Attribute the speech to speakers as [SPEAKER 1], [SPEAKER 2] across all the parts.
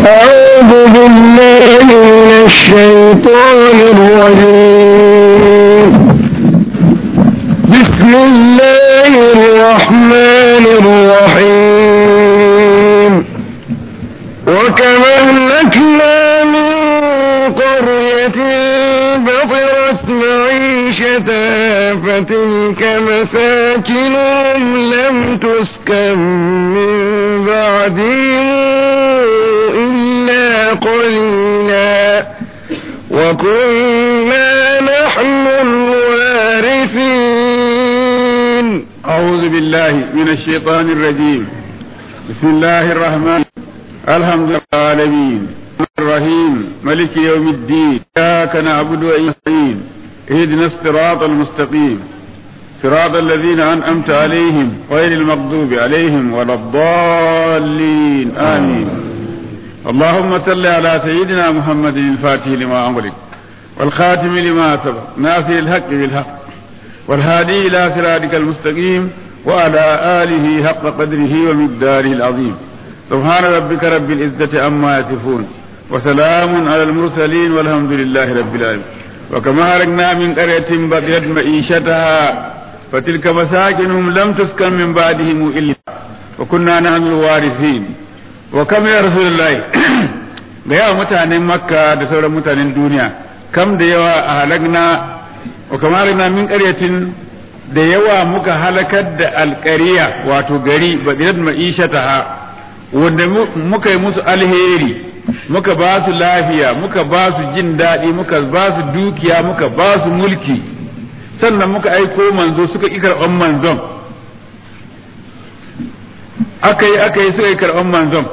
[SPEAKER 1] أعوذ بالله من الشيطان الرجيم بسم الله الرحمن الرحيم وكم أهلكنا من قرية بطرت معيشتها فتلك مساكنهم لم تسكن من بعدهم إلا قليلا وكنا نحن الوارثين
[SPEAKER 2] أعوذ بالله من الشيطان الرجيم بسم الله الرحمن الحمد لله العالمين الرحيم ملك يوم الدين إياك نعبد وإياك نستعين اهدنا الصراط المستقيم صراط الذين أنعمت عليهم غير المغضوب عليهم ولا الضالين آمين اللهم صل على سيدنا محمد الفاتح لما أمرك والخاتم لما سبق ناصر الحق بالحق والهادي إلى صراطك المستقيم وعلى آله حق قدره ومقداره العظيم سبحان ربك رب العزة عما يصفون وسلام على المرسلين والحمد لله رب العالمين وكما هلكنا من قرية بطرت معيشتها فتلك مساكنهم لم تسكن من بعدهم إلا وكنا نحن الوارثين وكم يا رسول الله da yawa mutanen makka da sauran mutanen duniya kam da yawa a halagna wa kamar na min ƙaryatin da yawa muka halakar da alƙariya wato gari badirat ma'ishataha wanda muka yi musu alheri muka ba su lafiya muka ba su jin daɗi muka ba su dukiya muka ba su mulki sannan muka aiko manzo suka ƙi karɓan manzon aka yi aka yi suka yi karɓan manzon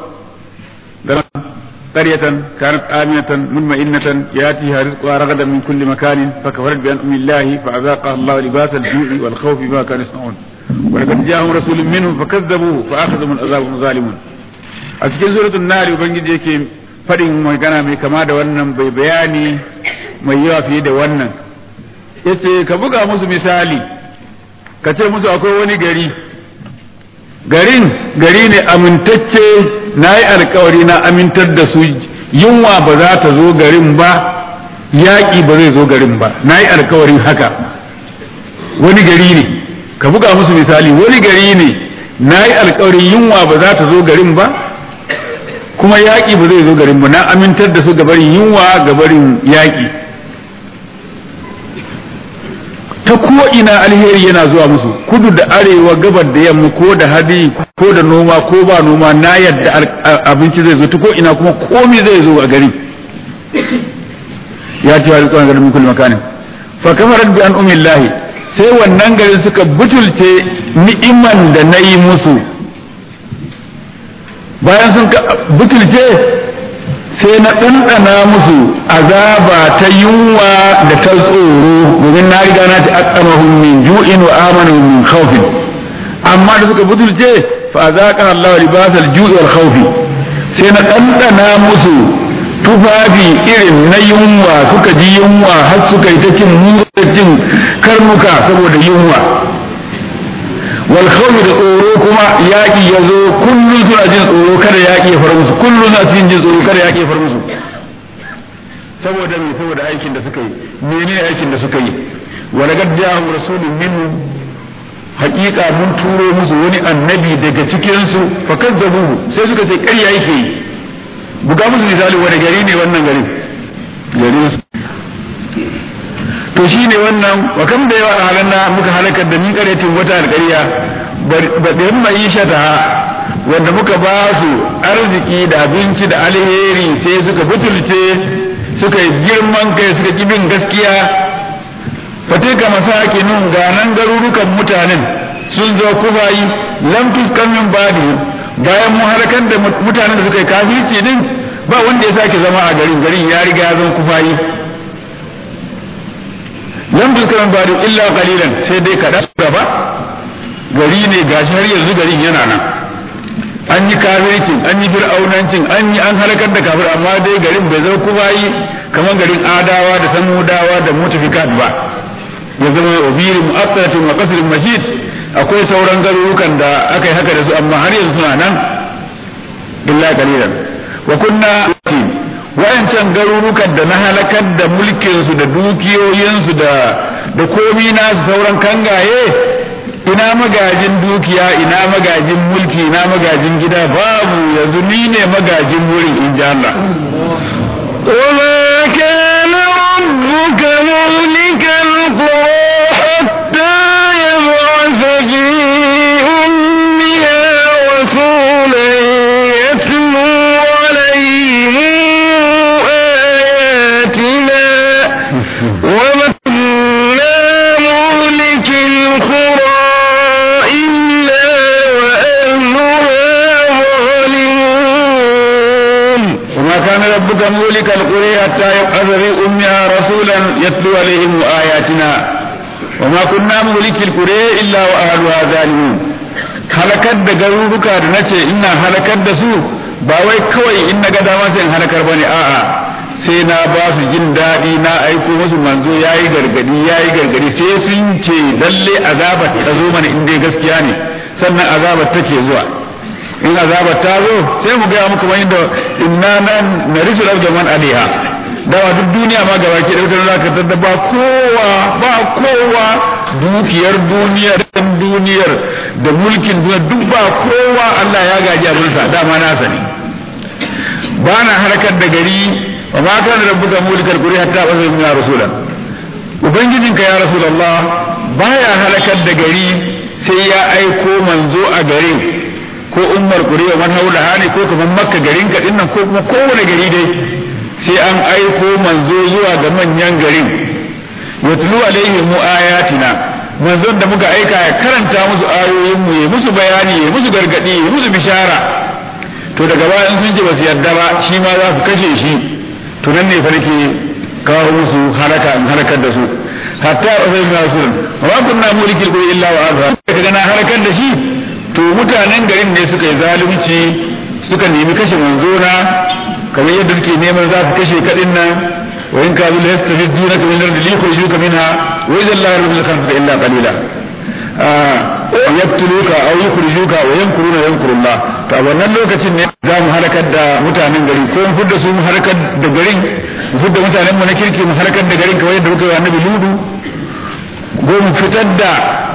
[SPEAKER 2] قرية كانت آمنة مطمئنة يأتيها رزقها رغدا من كل مكان فكفرت بأنعم الله فأذاقها الله لباس الجوع والخوف بما كانوا يصنعون ولقد جاءهم رسول منهم فكذبوه فأخذهم العذاب وهم ظالمون a cikin suratul nari ubangiji yake faɗin magana mai kama da wannan bai bayani mai yawa fiye da wannan yace ka buga musu misali ka ce musu akwai wani gari garin gari ne amintacce na yi alkawari na amintar da su yunwa ba za ta zo garin ba yaƙi ba zai zo garin ba na yi alkawarin haka wani gari ne ka buga musu misali wani gari ne na yi alkawarin yunwa ba za ta zo garin ba kuma yaƙi ba zai zo garin ba na amintar da su gabarin yunwa gabarin yaƙi ta ko ina alheri yana zuwa musu kudu da arewa gabar da yamma ko da hadi ko da noma ko ba noma na yadda abinci zai zo ta ko ina kuma komi zai zo a gari ya ce wa rikon garin min kulli makanin fa kamarat bi an umillahi sai wannan garin suka butulce ni'iman da na yi musu bayan sun butulce sai na ɗanɗana musu azaba ta yunwa da ta tsoro domin na riga na ta aqamahum min ju'in wa amanahum min khawfin amma da suka butulce fa azaqa Allah libasal ju'i wal khawfi sai na ɗanɗana musu tufafi irin na yunwa suka ji yunwa har suka yi ta cin cin karnuka saboda yunwa wal khawfi da tsoro kuma yaƙi ya zo kullum suna jin tsoro kada yaƙi ya far musu kullum suna jin tsoro kada yaƙi ya far musu saboda me saboda aikin da suka yi menene aikin da suka yi wa laqad ja'ahum rasulun minhum haƙiƙa mun turo musu wani annabi daga cikin su fa kazzabuhu sai suka ce ƙarya yake yi buga musu misali wani gari ne wannan garin garin su to shine wannan wa kam da yawa halanna muka halakar da min ƙaryatin wata alƙarya ba da mai shata wanda muka ba su arziki da abinci da alheri sai suka butulce suka yi girman kai suka ki bin gaskiya fatika masakinun ga nan garurukan mutanen sun zo kufayi lam tuskan min badi bayan mu halakar da mutanen da suka yi kafirci din ba wanda ya sake zama a garin garin ya riga ya zama kufayi lam tuskan min badi illa qalilan sai dai kadan gaba gari ne gashi har yanzu garin yana nan an yi kafircin an yi fir'aunancin an yi an halakar da kafir amma dai garin bai zama kuma yi kamar garin adawa da samudawa da mutafikat ba ya zama obirin mu'assaratin wa qasrin mashid akwai sauran garurukan da aka yi haka da su amma har yanzu suna nan illa qalilan wa kunna wayancan garurukan da na halakar da mulkinsu da dukiyoyinsu da da komi nasu sauran kangaye ina magajin dukiya ina magajin mulki ina magajin gida babu yanzu ni ne magajin wurin in ji Allah
[SPEAKER 1] وما كان ربك مهلك القرى حتى يبعث في أمها رسولا يتلو عليهم آياتنا وما كنا مهلك القرى إلا وأهلها ظالمون
[SPEAKER 2] وما كان ربك مولك القرى حتى يبعث في أمها رسولا يتلو عليهم آياتنا وما كنا مولك القرى إلا وأهلها ظالمون halakar da garuruka da nace ina halakar da su ba wai kawai in na ga dama sai in halakar bane a'a sai na ba su jin daɗi na aiko musu manzo yayi gargadi yayi gargadi sai sun ce lalle azabar ta zo mana in dai gaskiya ne sannan azabar take zuwa in azabar ta zo sai mu gaya muku wani da inna nan na risu da man aliha dawa duk duniya ma gaba ke dautar za ka tadda ba kowa ba kowa dukiyar duniyar duniyar da mulkin duniya duk ba kowa Allah ya gaji abinsa dama na sani ba na harkar da gari wa ma kana rabbuka mulikal quri hatta ba zai ya rasulan ubangijinka ya rasulullah baya halakar da gari sai ya aiko manzo a garin ko ummar kuriya man haulaha ne ko kamar makka garin ka dinnan ko kuma kowane gari dai sai an aiko manzo zuwa ga manyan garin yatlu alaihim mu ayatina manzon da muka aika ya karanta musu ayoyin mu ya musu bayani ya musu gargadi ya musu bishara to daga bayan sun ji basu yarda ba shi ma za su kashe shi to nan ne fa nake kawo musu halaka in halakar da su hatta uzai min rasulun wa kunna mulikil qul illa wa azha kaga na halakar da shi to mutanen garin ne suka yi zalunci suka nemi kashe manzona kamar yadda suke neman za su kashe kadin nan wa in kazu la yastafidunaka min ardi li yukhrijuka minha wa idza la yarzuqu khamsa illa qalila wa yaqtuluka aw yukhrijuka wa yamkuruna yamkurullah to a wannan lokacin ne za mu halakar da mutanen gari ko mu fudda su mu halakar da garin mu fudda mutanen mu na kirki mu halakar da garin kamar yadda muka yi annabi ludu ko mu fitar da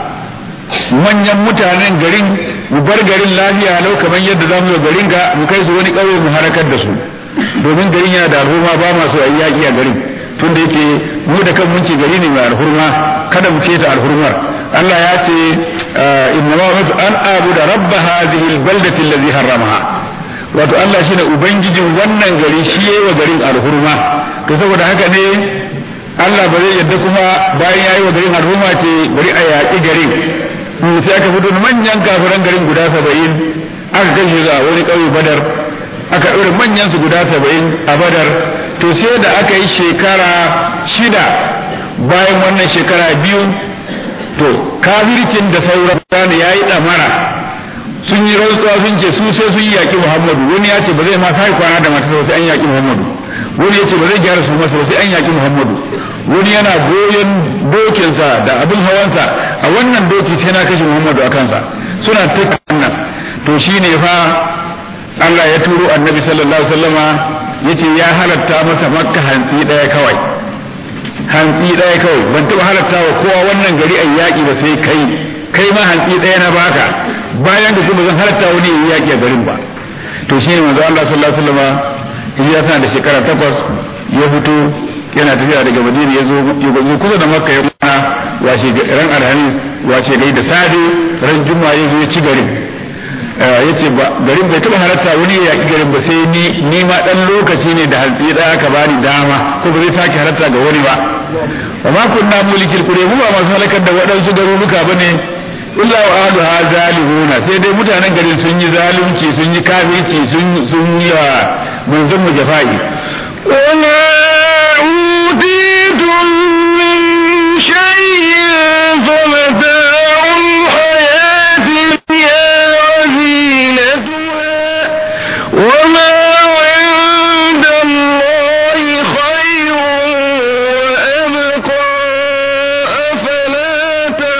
[SPEAKER 2] manyan mutanen garin mu bar garin lafiya lau kamar yadda za mu yi garin ga mu kai su wani ƙauye mu harakar da su domin garin yana da alhurma ba masu a yaƙi a garin tunda yake mu da kan mun ce gari ne mai alhurma kada mu keta alhurmar Allah ya ce inna ma umirtu an abuda rabba hadhihi albaldati allazi harramaha wato Allah shine ubangijin wannan gari shi yayi wa garin alhurma to saboda haka ne Allah ba zai yadda kuma bayan yayi wa garin alhurma ce bari a yaƙi garin sai aka fito manyan kafiran garin guda saba'in aka kashe su a wani ƙauye badar aka ɗaure manyan su guda saba'in a badar to sai da aka yi shekara shida bayan wannan shekara biyu to kafircin da sauran ne ya yi ɗamara sun yi rantsuwa sun ce su sai sun yi yaƙi muhammadu wani ya ce ba zai ma sai kwana da matarsa sai an yaƙi muhammadu wani ya ce ba zai gyara su masa sai an yaƙi muhammadu wani yana goyon dokinsa da abin hawansa a wannan doki sai na kashe muhammadu a kansa suna ta nan to shine fa Allah ya turo annabi sallallahu alaihi wasallama yace ya halatta masa makka hantsi daya kawai hantsi daya kawai ban taba halatta wa kowa wannan gari a yaƙi ba sai kai kai ma hantsi daya na baka bayan da kuma zan halatta wani ya yaƙi a garin ba to shine manzo Allah sallallahu alaihi wasallama ya tana da shekara takwas ya fito yana tafiya daga madina ya zo ya kusa da makka ya kwana washe ran alhamis washe gari da sade ran juma'a ya zo ya ci garin ya ce garin bai taɓa halatta wani ya yaƙi garin ba sai ni ni ma ɗan lokaci ne da hantsi da aka bani dama ko ba zai sake halatta ga wani ba wa ma kunna mulikil kure mu ba masu halakar da waɗansu garuruka ba ne illa wa ahlu ha zalimuna sai dai mutanen garin sun yi zalunci sun yi kafirci sun sun yi wa manzon mu jafa'i
[SPEAKER 1] وما أوتيتم من شيء فمتاع الحياة الدنيا وزينتها وما عند الله خير وأبقى أفلا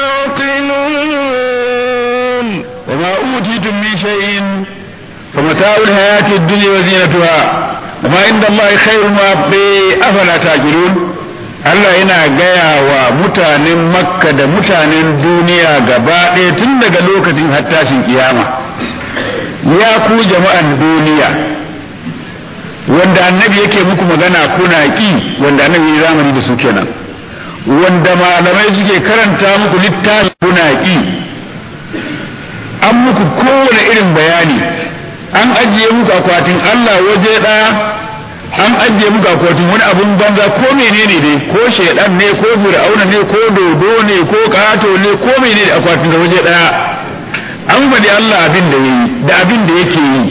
[SPEAKER 1] تعقلون
[SPEAKER 2] وما أوتيتم من شيء فمتاع mata'ul hayati dunya wa zinatuha amma inda Allah khairun wa bi afala taqilun Allah yana gaya wa mutanen Makka da mutanen duniya gaba ɗaya tun daga lokacin har tashin kiyama ya ku jama'an duniya wanda annabi yake muku magana kuna ki wanda annabi ya zamani da su kenan wanda malamai suke karanta muku littafi kuna ki an muku kowane irin bayani an ajiye muku akwatin Allah waje ɗaya an ajiye muku akwatin wani abun banza ko menene ne ko shaidan ne ko fir'auna ne ko dodo ne ko kato ne ko menene akwatin da waje ɗaya an faɗi Allah abin da yayi da abin da yake yi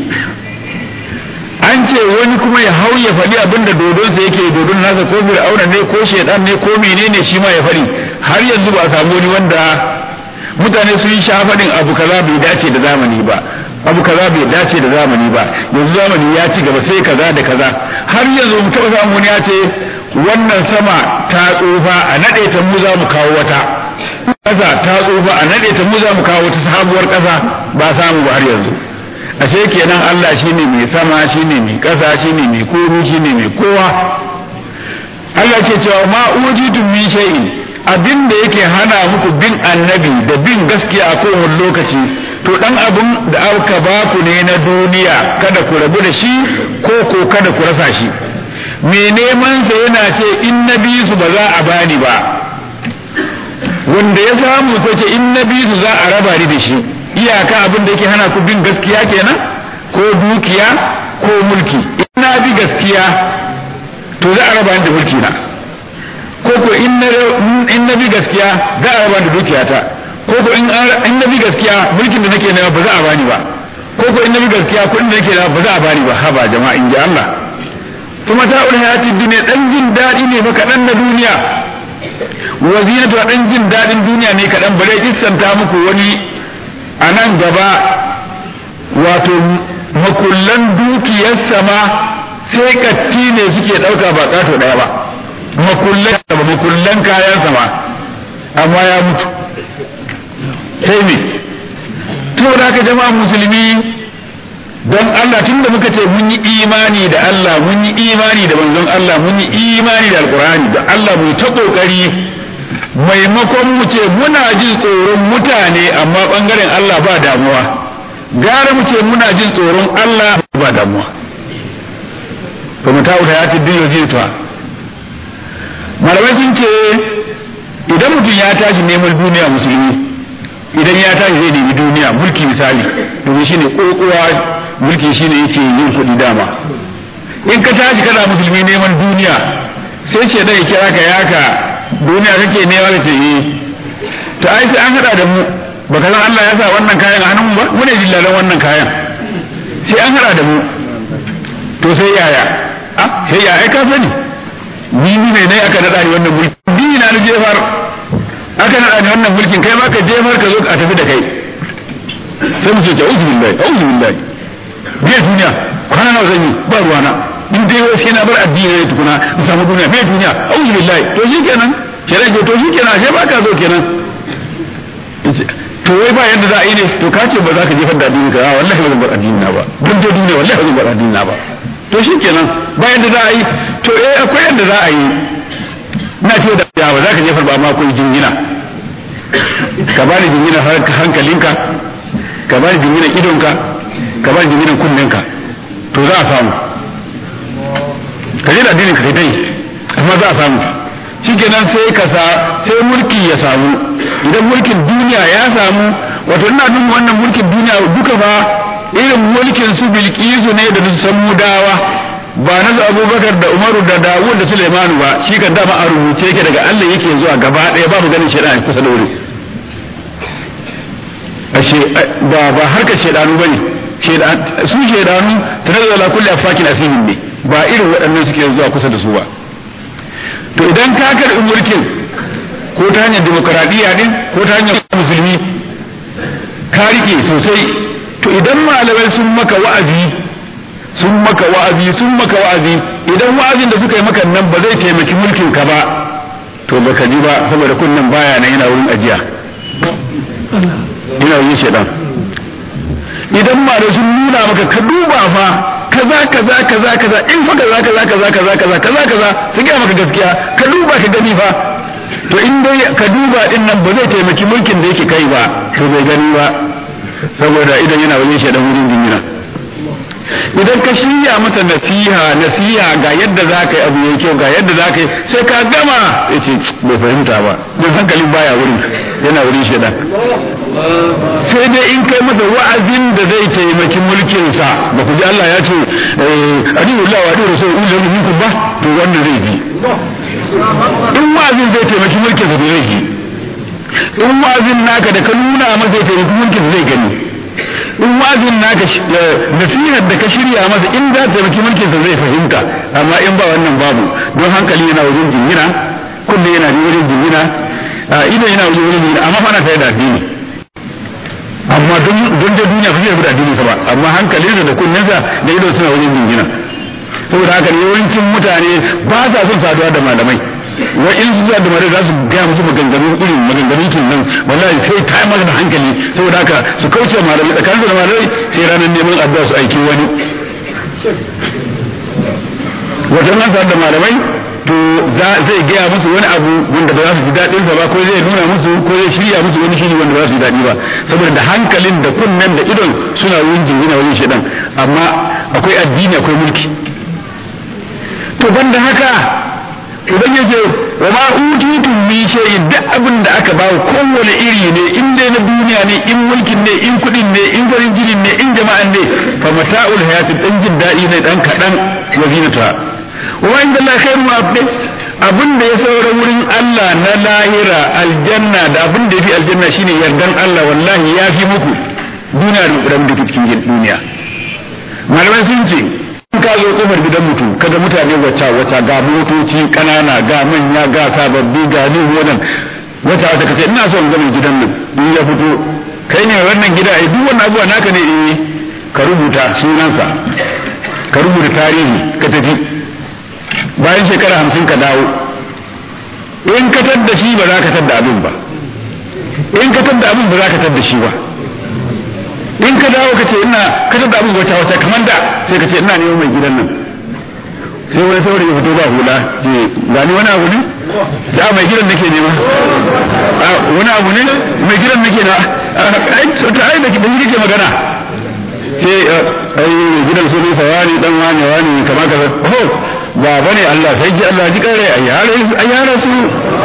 [SPEAKER 2] an ce wani kuma ya hau ya faɗi abin da dodonsa yake dodon nasa ko fir'auna ne ko shaidan ne ko menene shi ma ya faɗi har yanzu ba a samu wani wanda mutane sun sha faɗin abu kaza bai dace da zamani ba abu kaza bai dace da zamani ba yanzu zamani ya ci gaba sai kaza da kaza har yanzu mu taɓa samu wani ya ce wannan sama ta tsufa a naɗe ta mu za mu kawo wata ƙasa ta tsufa a naɗe ta mu za mu kawo wata sabuwar ƙasa ba samu ba har yanzu ashe kenan Allah shine mai sama shine mai ƙasa shine mai komi shine mai kowa Allah ke cewa ma ujitum min shay'in abin da yake hana muku bin annabi da bin gaskiya a kowane lokaci to dan abin da aka ba ku ne na duniya kada ku rabu da shi ko ko kada ku rasa shi me neman sa yana ce in na bi su ba za a bani ba wanda ya samu ko ce in na bi su za a raba ni da shi iyaka abin da yake hana ku bin gaskiya kenan ko dukiya ko mulki in na bi gaskiya to za a raba ni da mulki na ko ko in na bi gaskiya za a raba da dukiyata ko ko in na bi gaskiya mulkin da nake nema ba za a bani ba ko ko in na bi gaskiya kuɗin da nake nema ba za a bani ba haba jama'a in ji Allah kuma ta ul hayati dunya dan jin dadi ne fa kadan na duniya wa zinatu dan jin dadin duniya ne kadan bare kissanta muku wani a nan gaba wato makullan dukiyar sama sai katti ne suke dauka ba kato daya ba makullan ba makullan kayan sama amma ya mutu sai me to da ka jama'a musulmi don Allah tunda muka ce mun yi imani da Allah mun yi imani da manzon Allah mun yi imani da alkur'ani da Allah mu ta kokari maimakon mu ce muna jin tsoron mutane amma bangaren Allah ba damuwa gara mu ce muna jin tsoron Allah ba damuwa to mu ta wuta ya tiddi yau ta malamai sun ce idan mutum ya tashi neman duniya musulmi idan ya tashi zai nemi duniya mulki misali domin shine kokowa mulki shine yake yin kuɗi dama in ka tashi kana musulmi neman duniya sai ce da ya kira ka yaka duniya kake nema ka ce eh to ai sai an hada da mu baka san Allah ya sa wannan kayan a hannun ba mu ne dillalan wannan kayan sai an hada da mu to sai yaya a sai ya ai ka sani ni ni ne aka nada ni wannan mulki ni na jefar aka nada ni wannan mulkin kai ma ka jefar ka zo a tafi da kai sai mu ce a'udhu billahi a'udhu billahi bai duniya kwana nawa zan yi ba ruwana in dai wai sai na bar addini ne tukuna in samu duniya bai duniya a'udhu billahi to shi kenan kenan ke to shi kenan sai ba ka zo kenan to wai ba yadda za a yi ne to ka ce ba za ka jefar da addini ka a wallahi ba zan bar addini na ba don dai duniya wallahi ba zan bar addini na ba to shi kenan ba yadda za a yi to eh akwai yadda za a yi na ce da ya ba za ka jefar ba ma akwai jingina ka bani jingina hankalinka ka bani jingina idonka ka bani jingina kunninka to za a samu ka je da addinin ka kai dai amma za a samu shikenan sai ka sa sai mulki ya samu idan mulkin duniya ya samu wato ina nufin wannan mulkin duniya duka ba irin mulkin su bilkisu ne da su san mudawa ba na su abubakar da umaru da dawud da sulaimanu ba shi kan dama a rubuce yake daga allah yake zuwa gaba ɗaya babu ganin shaidan kusa da wuri ashe ba ba harkar shaidanu bane su shaidanu tanazzalu ala kulli afakin asimin ne ba irin waɗannan suke zuwa kusa da su ba to idan ka karɓi mulkin ko ta hanyar demokaradiyya din ko ta hanyar musulmi ka rike sosai to idan malamai sun maka wa'azi sun maka wa'azi sun maka wa'azi idan wa'azin da suka yi maka nan ba zai taimaki mulkin ka ba to baka ji ba saboda kunnan baya nan yana wurin ajiya ina wurin shedan idan ma da sun nuna maka ka duba fa kaza kaza kaza kaza in fa kaza kaza kaza kaza kaza kaza kaza su gaya maka gaskiya ka duba ka gani fa to in dai ka duba din nan ba zai taimaki mulkin da yake kai ba to bai gani ba saboda idan yana wajen shi dan wurin jinyina idan ka shirya masa nasiha nasiha ga yadda za ka yi abu yayi kyau ga yadda za ka yi sai ka gama ya ce bai fahimta ba don hankalin baya wurin yana wurin shaidan sai dai in kai masa wa'azin da zai taimaki mulkinsa ba ku ji Allah ya ce adiyu Allah wa adiyu rasul ulul minkum ba to wanda zai ji in wa'azin zai taimaki mulkinsa to zai ji in wa'azin naka da ka nuna masa zai taimaki mulkinsa zai gani in wa'azin naka nasihar da ka shirya masa in za ta taimaki mulkinsa zai fahimta amma in ba wannan babu don hankali yana wajen jingina kunne yana wajen jingina ido yana wajen wajen jingina amma fa ana tare da addini amma don da duniya ba zai da addini ba amma hankalinsa da kunninsa da ido suna wajen jingina saboda haka yawancin mutane ba sa son saduwa da malamai wa in su da malamai za su gaya musu maganganu irin maganganun kin nan wallahi sai ta yi masa da hankali saboda haka su kauce malamai tsakanin da malamai sai ranar neman addu'a su aiki wani wajen nan da malamai to zai gaya musu wani abu wanda ba za su ji daɗin sa ba ko zai nuna musu ko zai shirya musu wani shiri wanda ba za su ji daɗi ba saboda da hankalin da kunnen da idon suna wurin jingina wajen shedan amma akwai addini akwai mulki to banda haka idan yace wa ma utitum min shay'in duk abin da aka bawa kowane iri ne in dai na duniya ne in mulkin ne in kudin ne in farin jinin ne in jama'an ne fa mata'ul hayatid dan jin daɗi ne dan kaɗan wa zinata wa inda Allah khairu wa abdi abin da ya saura wurin Allah na lahira aljanna da abin da yafi aljanna shine yardan Allah wallahi ya fi muku duniya da kudan da cikin duniya malamai sun ce in ka zo kofar gidan mutum kaga mutane wata wata ga motoci kanana ga manya ga sababbi ga ni wannan wata wata kace ina son ganin gidan nan in ya fito kai ne wannan gida ai duk wannan abuwa naka ne eh ka rubuta sunansa ka rubuta tarihi ka tafi bayan shekara hamsin ka dawo in ka tadda shi ba za ka tadda abin ba in ka tadda abin ba za ka tadda shi ba in ka dawo ka ce ina ka tadda abin wata wata kamar da sai ka ce ina neman mai gidan nan sai wani saurayi ya fito ba hula ce gani wani abu ne da mai gidan nake nema wani abu ne mai gidan nake na ai ta ai da kike magana sai ai gidan su ne sawani dan wani wani kamar kaza oh baba ne Allah sai ji Allah ji kare a yare a yare su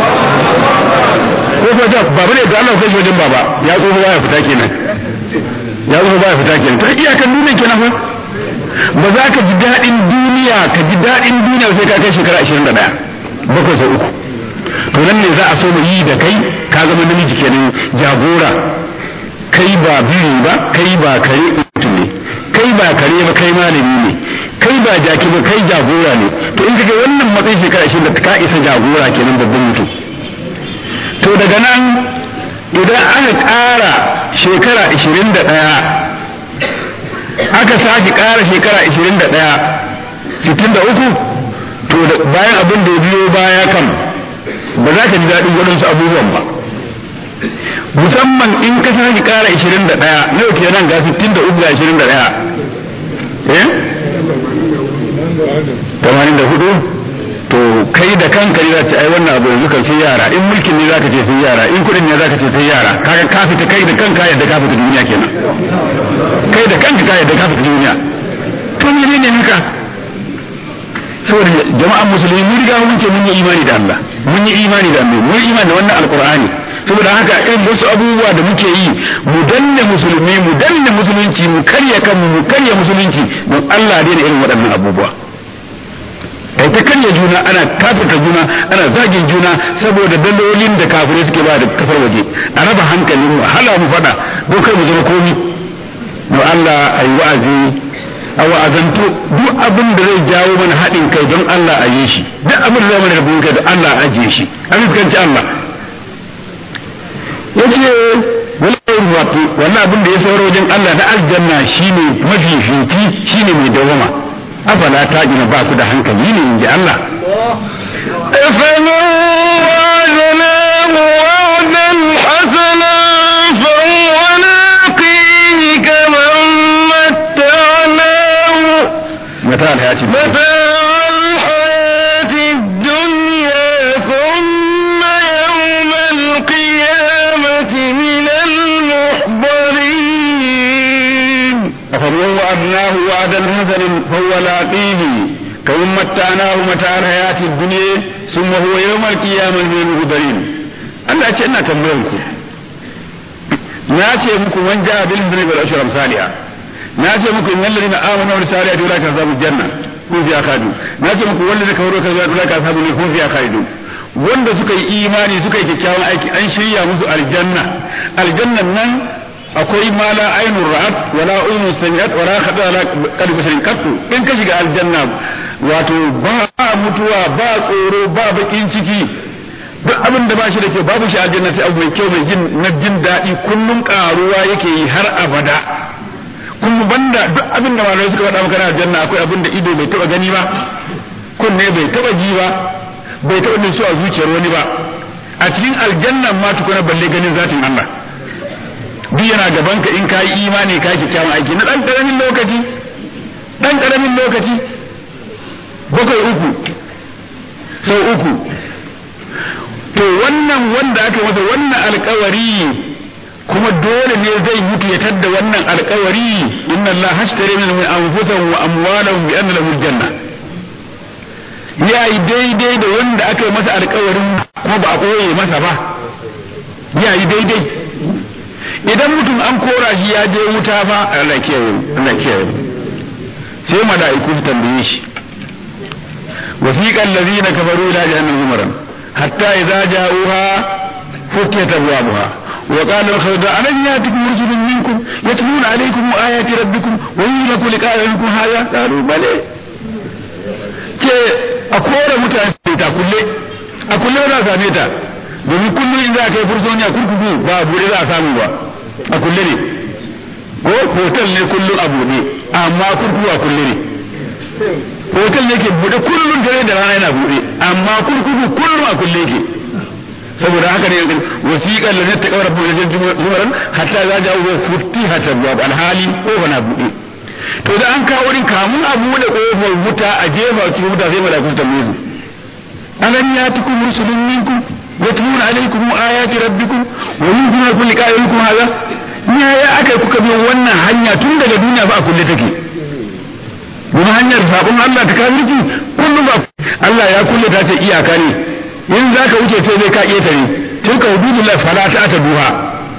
[SPEAKER 2] ko fa da baba ne da Allah sai wajen baba ya tsoho baya fita kenan ya tsoho baya fita kenan to iyakan duniya kenan fa ba za ka ji daɗin duniya ka ji daɗin duniya sai ka kai shekara 21 bakwai sau uku to nan ne za a so mu yi da kai ka zama namiji kenan jagora kai ba biri ba kai ba kare mutum ne kai ba kare ba kai malami ne kai ba jaki ba kai jagora ne to in kaga wannan matsayin shekara shi da ka isa jagora kenan babban mutum to daga nan idan aka ƙara shekara ishirin da ɗaya aka sake ƙara shekara ishirin da ɗaya sittin da uku to bayan abin da ya biyo baya kan ba za ka ji daɗin waɗansu abubuwan ba musamman in ka sake ƙara ishirin da ɗaya nawa kenan ga sittin da uku ga ishirin da ɗaya eh tamanin da hudu to kai da kanka ne za ta ai wannan abu yanzu kan sai yara in mulkin ne zaka ce sai yara in kudin ne zaka ce sai yara kaga ka fita kai da kanka yadda ka fita duniya kenan kai da kanka ka yadda ka fita duniya to ne ne haka saboda jama'an musulmi mun riga mun ce mun yi imani da Allah mun yi imani da Allah mun yi imani da wannan alqur'ani saboda haka irin wasu abubuwa da muke yi mu danne musulmi mu danne musulunci mu karya kanmu mu karya musulunci don Allah daina irin waɗannan abubuwa kai ta karya juna ana kafirta juna ana zagin juna saboda dalolin da kafirai suke ba da kasar waje a raba hankalin mu hala mu faɗa don kai mu zama komi don Allah a yi wa'azi a wa'azantu duk abin da zai jawo mana haɗin kai don Allah a yi shi duk abin da zai mana rabin kai don Allah a ajiye shi a fuskanci Allah yace wallahi wato wannan abin da ya sauro wajen Allah na aljanna shine mafi fifi shine mai dawama afala ta gina ba ku da hankali ne inji Allah
[SPEAKER 1] أفمن وعدناه وعدا حسنا فهو لاقيه كمن
[SPEAKER 2] mata alhayati
[SPEAKER 1] متاع الحياة الدنيا ثم يوم القيامة من المحضرين
[SPEAKER 2] أفمن وعدناه وعدا حسنا فهو لاقيه كمن متعناه متاع الحياة الدنيا ثم هو يوم القيامة من المهدرين Allah ce ina tambayan ku na ce muku man ja'a bil husni wal ashra salihah na ce muku innal ladina amanu wa salihati ulaka asabu janna kun fi akadu na ce muku wanda zaka wuro kaza ulaka asabu ne kun fi akadu wanda suka yi imani suka yi kyakkyawan aiki an shirya musu aljanna aljannan nan akwai ma la ainun ra'at wala udhun sami'at wala khata ala qalbi basharin qattu in ka shiga aljanna wato ba mutuwa ba tsoro ba bakin ciki duk abin da ba shi da ke babu shi aljanna sai abu mai kyau mai jin na jin daɗi kullum karuwa yake yi har abada kuma banda duk abin da malamai suka faɗa maka na aljanna akwai abin da ido bai taɓa gani ba kunne bai taɓa ji ba bai taɓa nutsu a zuciyar wani ba a cikin aljanna ma tukuna balle ganin zatin Allah duk yana gaban ka in ka yi imani ka yi kyakkyawan aiki na ɗan ƙaramin lokaci ɗan ƙaramin lokaci bakwai uku sau uku to wannan wanda aka masa wannan alkawari kuma dole ne zai mutu ya tadda wannan alkawari inna Allah hashtari min anfusihim wa amwalahum bi anna lahum janna ya yi daidai da wanda aka yi masa alkawarin kuma ba a koye masa ba ya yi daidai idan mutum an kora shi ya je wuta fa Allah kiyaye Allah kiyaye sai mala'iku su tambaye shi wasiqal ladina kafaru ila jahannam zumaran hatta idza ja'uha فتحت أبوابها وقال الخلد ألم يأتكم رسل منكم يتلون عليكم آيات ربكم ويهلكوا لقاء يومكم هذا قالوا بلى ce a kore mutane ta kulle a kulle za a same ta domin kullum in za a kai fursoni a kurkuku ba a buɗe za a samu ba a kulle ne ko hotel ne kullum a buɗe amma kurkuku a kulle ne hotel ne ke buɗe kullum dare da rana yana buɗe amma kurkuku kullum a kulle ke saboda haka ne wasiƙar da ta kawar buɗe zumaran hatta za ja wa futti hatta babu alhali kofa na buɗe to da an kawo wurin kamun a buɗe kofar wuta a jefa cikin wuta sai malakun tambaye su alam yatikum rusulun minkum yatluna alaykum ayati rabbikum wa yunziruna kulli qa'ilikum hadha ya ya aka kuka bi wannan hanya tun daga duniya ba a kulle take domin hanyar sabon Allah ta kafirci kullum ba Allah ya kulle ta ce iyaka ne in za ka wuce sai dai ka ƙetare tilka hududullah fala ta ta duha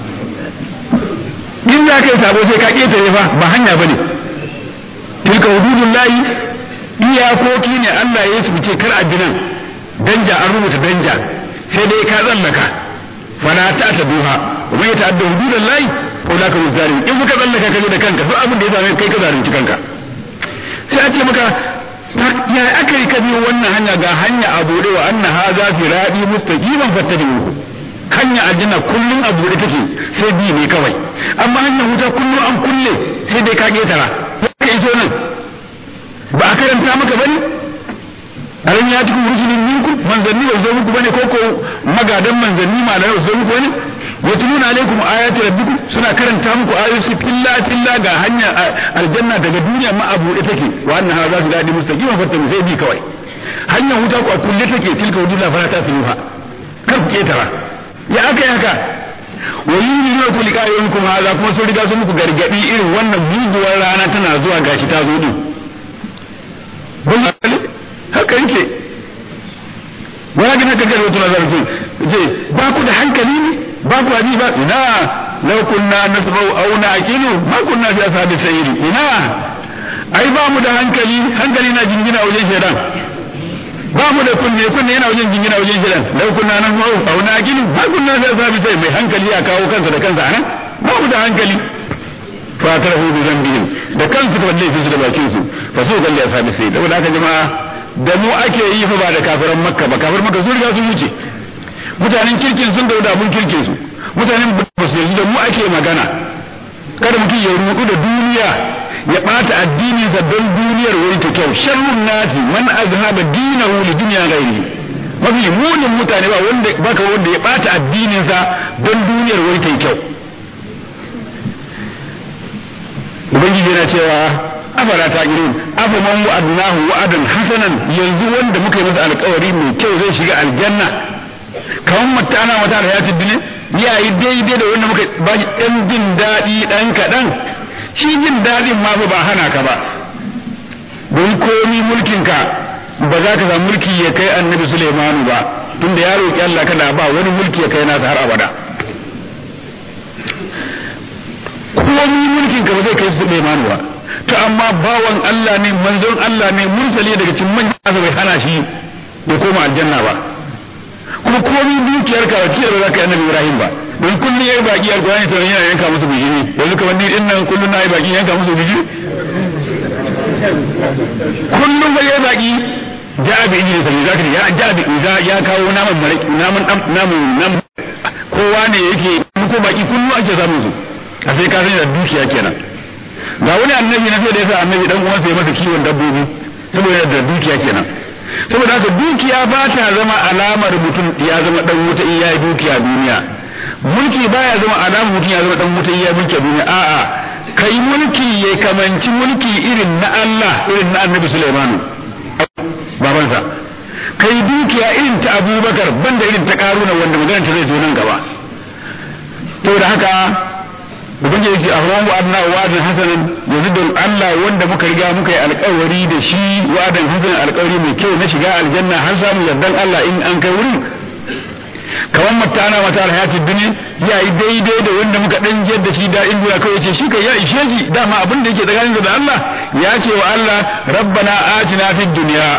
[SPEAKER 2] in za ka yi sabo sai ka ƙetare fa ba hanya bane tilka hududullah iyakoki ne Allah ya yi ce kar a binan danja an rubuta danja sai dai ka tsallaka fala ta ta duha wa mai ta'adda hududullah ko la ka zalim in kuka tsallaka ka da kanka duk abin da ya same kai ka zalunci kanka sai a ce maka ya aka yi ka biyo wannan hanya ga hanya a bude wa anna hadha firadi mustaqiman fattabi'uhu hanya aljanna kullun a bude take sai bi ne kawai amma hanya wuta kullun an kulle sai dai ka ketara ka iso nan ba a karanta maka bane aran ya cikin rusulun minkum manzanni ba zo muku bane ko ko magadan manzanni ma da zo muku bane yatluna alaikum ayati rabbikum suna karanta muku ayoyi filla filla ga hanya aljanna daga duniya ma abu da take wa anna hadha fi dadi mustaqima fatta sai bi kawai hanyar wuta ku a kulle take tilka wudilla fara ta fiha kar ku ketara ya aka yi haka wa yunzilu ku liqa'ikum hadha kuma sun riga sun muku gargadi irin wannan muguwar rana tana zuwa gashi ta zo din haka yake wani haka kai wato nazar ku je ba ku da hankali ne ba ku abi ba ina law kunna nasma'u aw na'qilu ma kunna fi ashabi sayyid ina ai ba mu da hankali hankali na jingina wajen shedan ba mu da kunne kunne yana wajen jingina wajen shedan law kunna nasma'u aw na'qilu ma kunna fi ashabi sayyid mai hankali ya kawo kansa da kansa anan ba mu da hankali fa tarahu bi zambihim da kansu da laifin su da bakin su fa su kalli ashabi sayyid saboda haka jama'a da mu ake yi fa ba da kafiran makka ba kafiran makka sun riga sun wuce mutanen kirkin sun dauda mun kirkin su mutanen ba su yanzu da mu ake magana kada mutum ya rudu da duniya ya bata addini sa don duniyar wani ta kyau sharrun nasi man azhaba dinahu li dunya ghairi mafi munin mutane ba wanda baka wanda ya bata addinin sa don duniyar wani ta kyau ubangiji yana cewa afala ta girin afa man wa'adnahu wa'adan hasanan yanzu wanda muka yi masa alƙawari mai kyau zai shiga aljanna kawan mata ana mata alhayatid dunya ya yi daidai da wanda muka ba shi ɗan jin daɗi ɗan kaɗan shi jin daɗin ma ba hana ka ba don komi mulkinka ba za ka samu mulki ya kai annabi Sulaimanu ba tunda ya roƙi Allah kada ba wani mulki ya kai nasa har abada komi mulkin ka ba zai kai Sulaimanu ba to amma bawan Allah ne manzon Allah ne mursali daga cikin manyan bai hana shi ya koma aljanna ba kuma komi dukiyar ka wakiyar ba za ka yi annabi Ibrahim ba don kullum yayi baki alqur'ani to yana yanka musu bijiri yanzu kamar ni din nan kullum na yi baki yanka musu bijiri kullum ba yayi baki ja'a bi idris sai zaka ya ja'a bi idza ya kawo naman maraki naman naman naman kowa ne yake ko baki kullum ake samun su a sai ka sani da dukiya kenan ga wani annabi na sai da yasa annabi dan uwan sai masa kiwon dabbobi saboda da dukiya kenan saboda haka dukiya ba ta zama alamar mutum ya zama dan wuta in yayi dukiya duniya mulki baya zama alamar mutum ya zama dan wuta in yayi mulki duniya a'a kai mulki ya kamanci mulki irin na Allah irin na Annabi Sulaiman babansa kai dukiya irin ta Abubakar banda irin ta Karuna wanda magana ta zai zo nan gaba saboda haka ubangiji yake ahwan wa adna wa'adin hasanan yanzu don Allah wanda muka riga muka yi alƙawari da shi wa'adin hasanan alƙawari mai kyau na shiga aljanna har samu yardan Allah in an kai wurin kamar mata ana mata alhayatid dunya ya yi daidai da wanda muka dan jiyar da shi da in duniya kawai ce shi kai ya ishe shi dama abin da yake tsakanin da Allah ya ce wa Allah rabbana atina fid dunya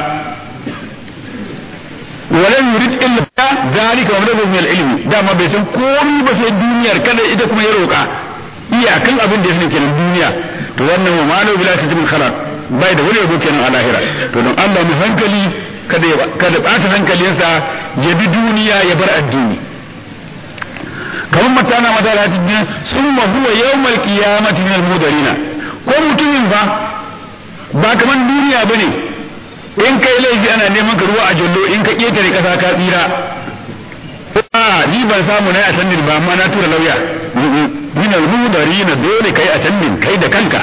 [SPEAKER 2] ولم يريد الا ذلك ومبلغه من العلم dama bai san komai ba sai duniyar kada ita kuma ya roka iyakan abin da ya sani kenan duniya to wannan wa malu bila tajmin khalaq bai da wani yabo kenan a lahira to don Allah mu hankali kada ya kada bata hankalinsa ya bi duniya ya bar addini kamar matana mata da tajmin summa huwa yawmal qiyamati min al-mudarina ko mutumin fa ba kaman duniya bane in kai laifi ana neman ka ruwa a jallo in ka ketare kasa ka tsira a ni ban samu na attending ba amma na tura lauya min al-mudari na dole kai attending kai da kanka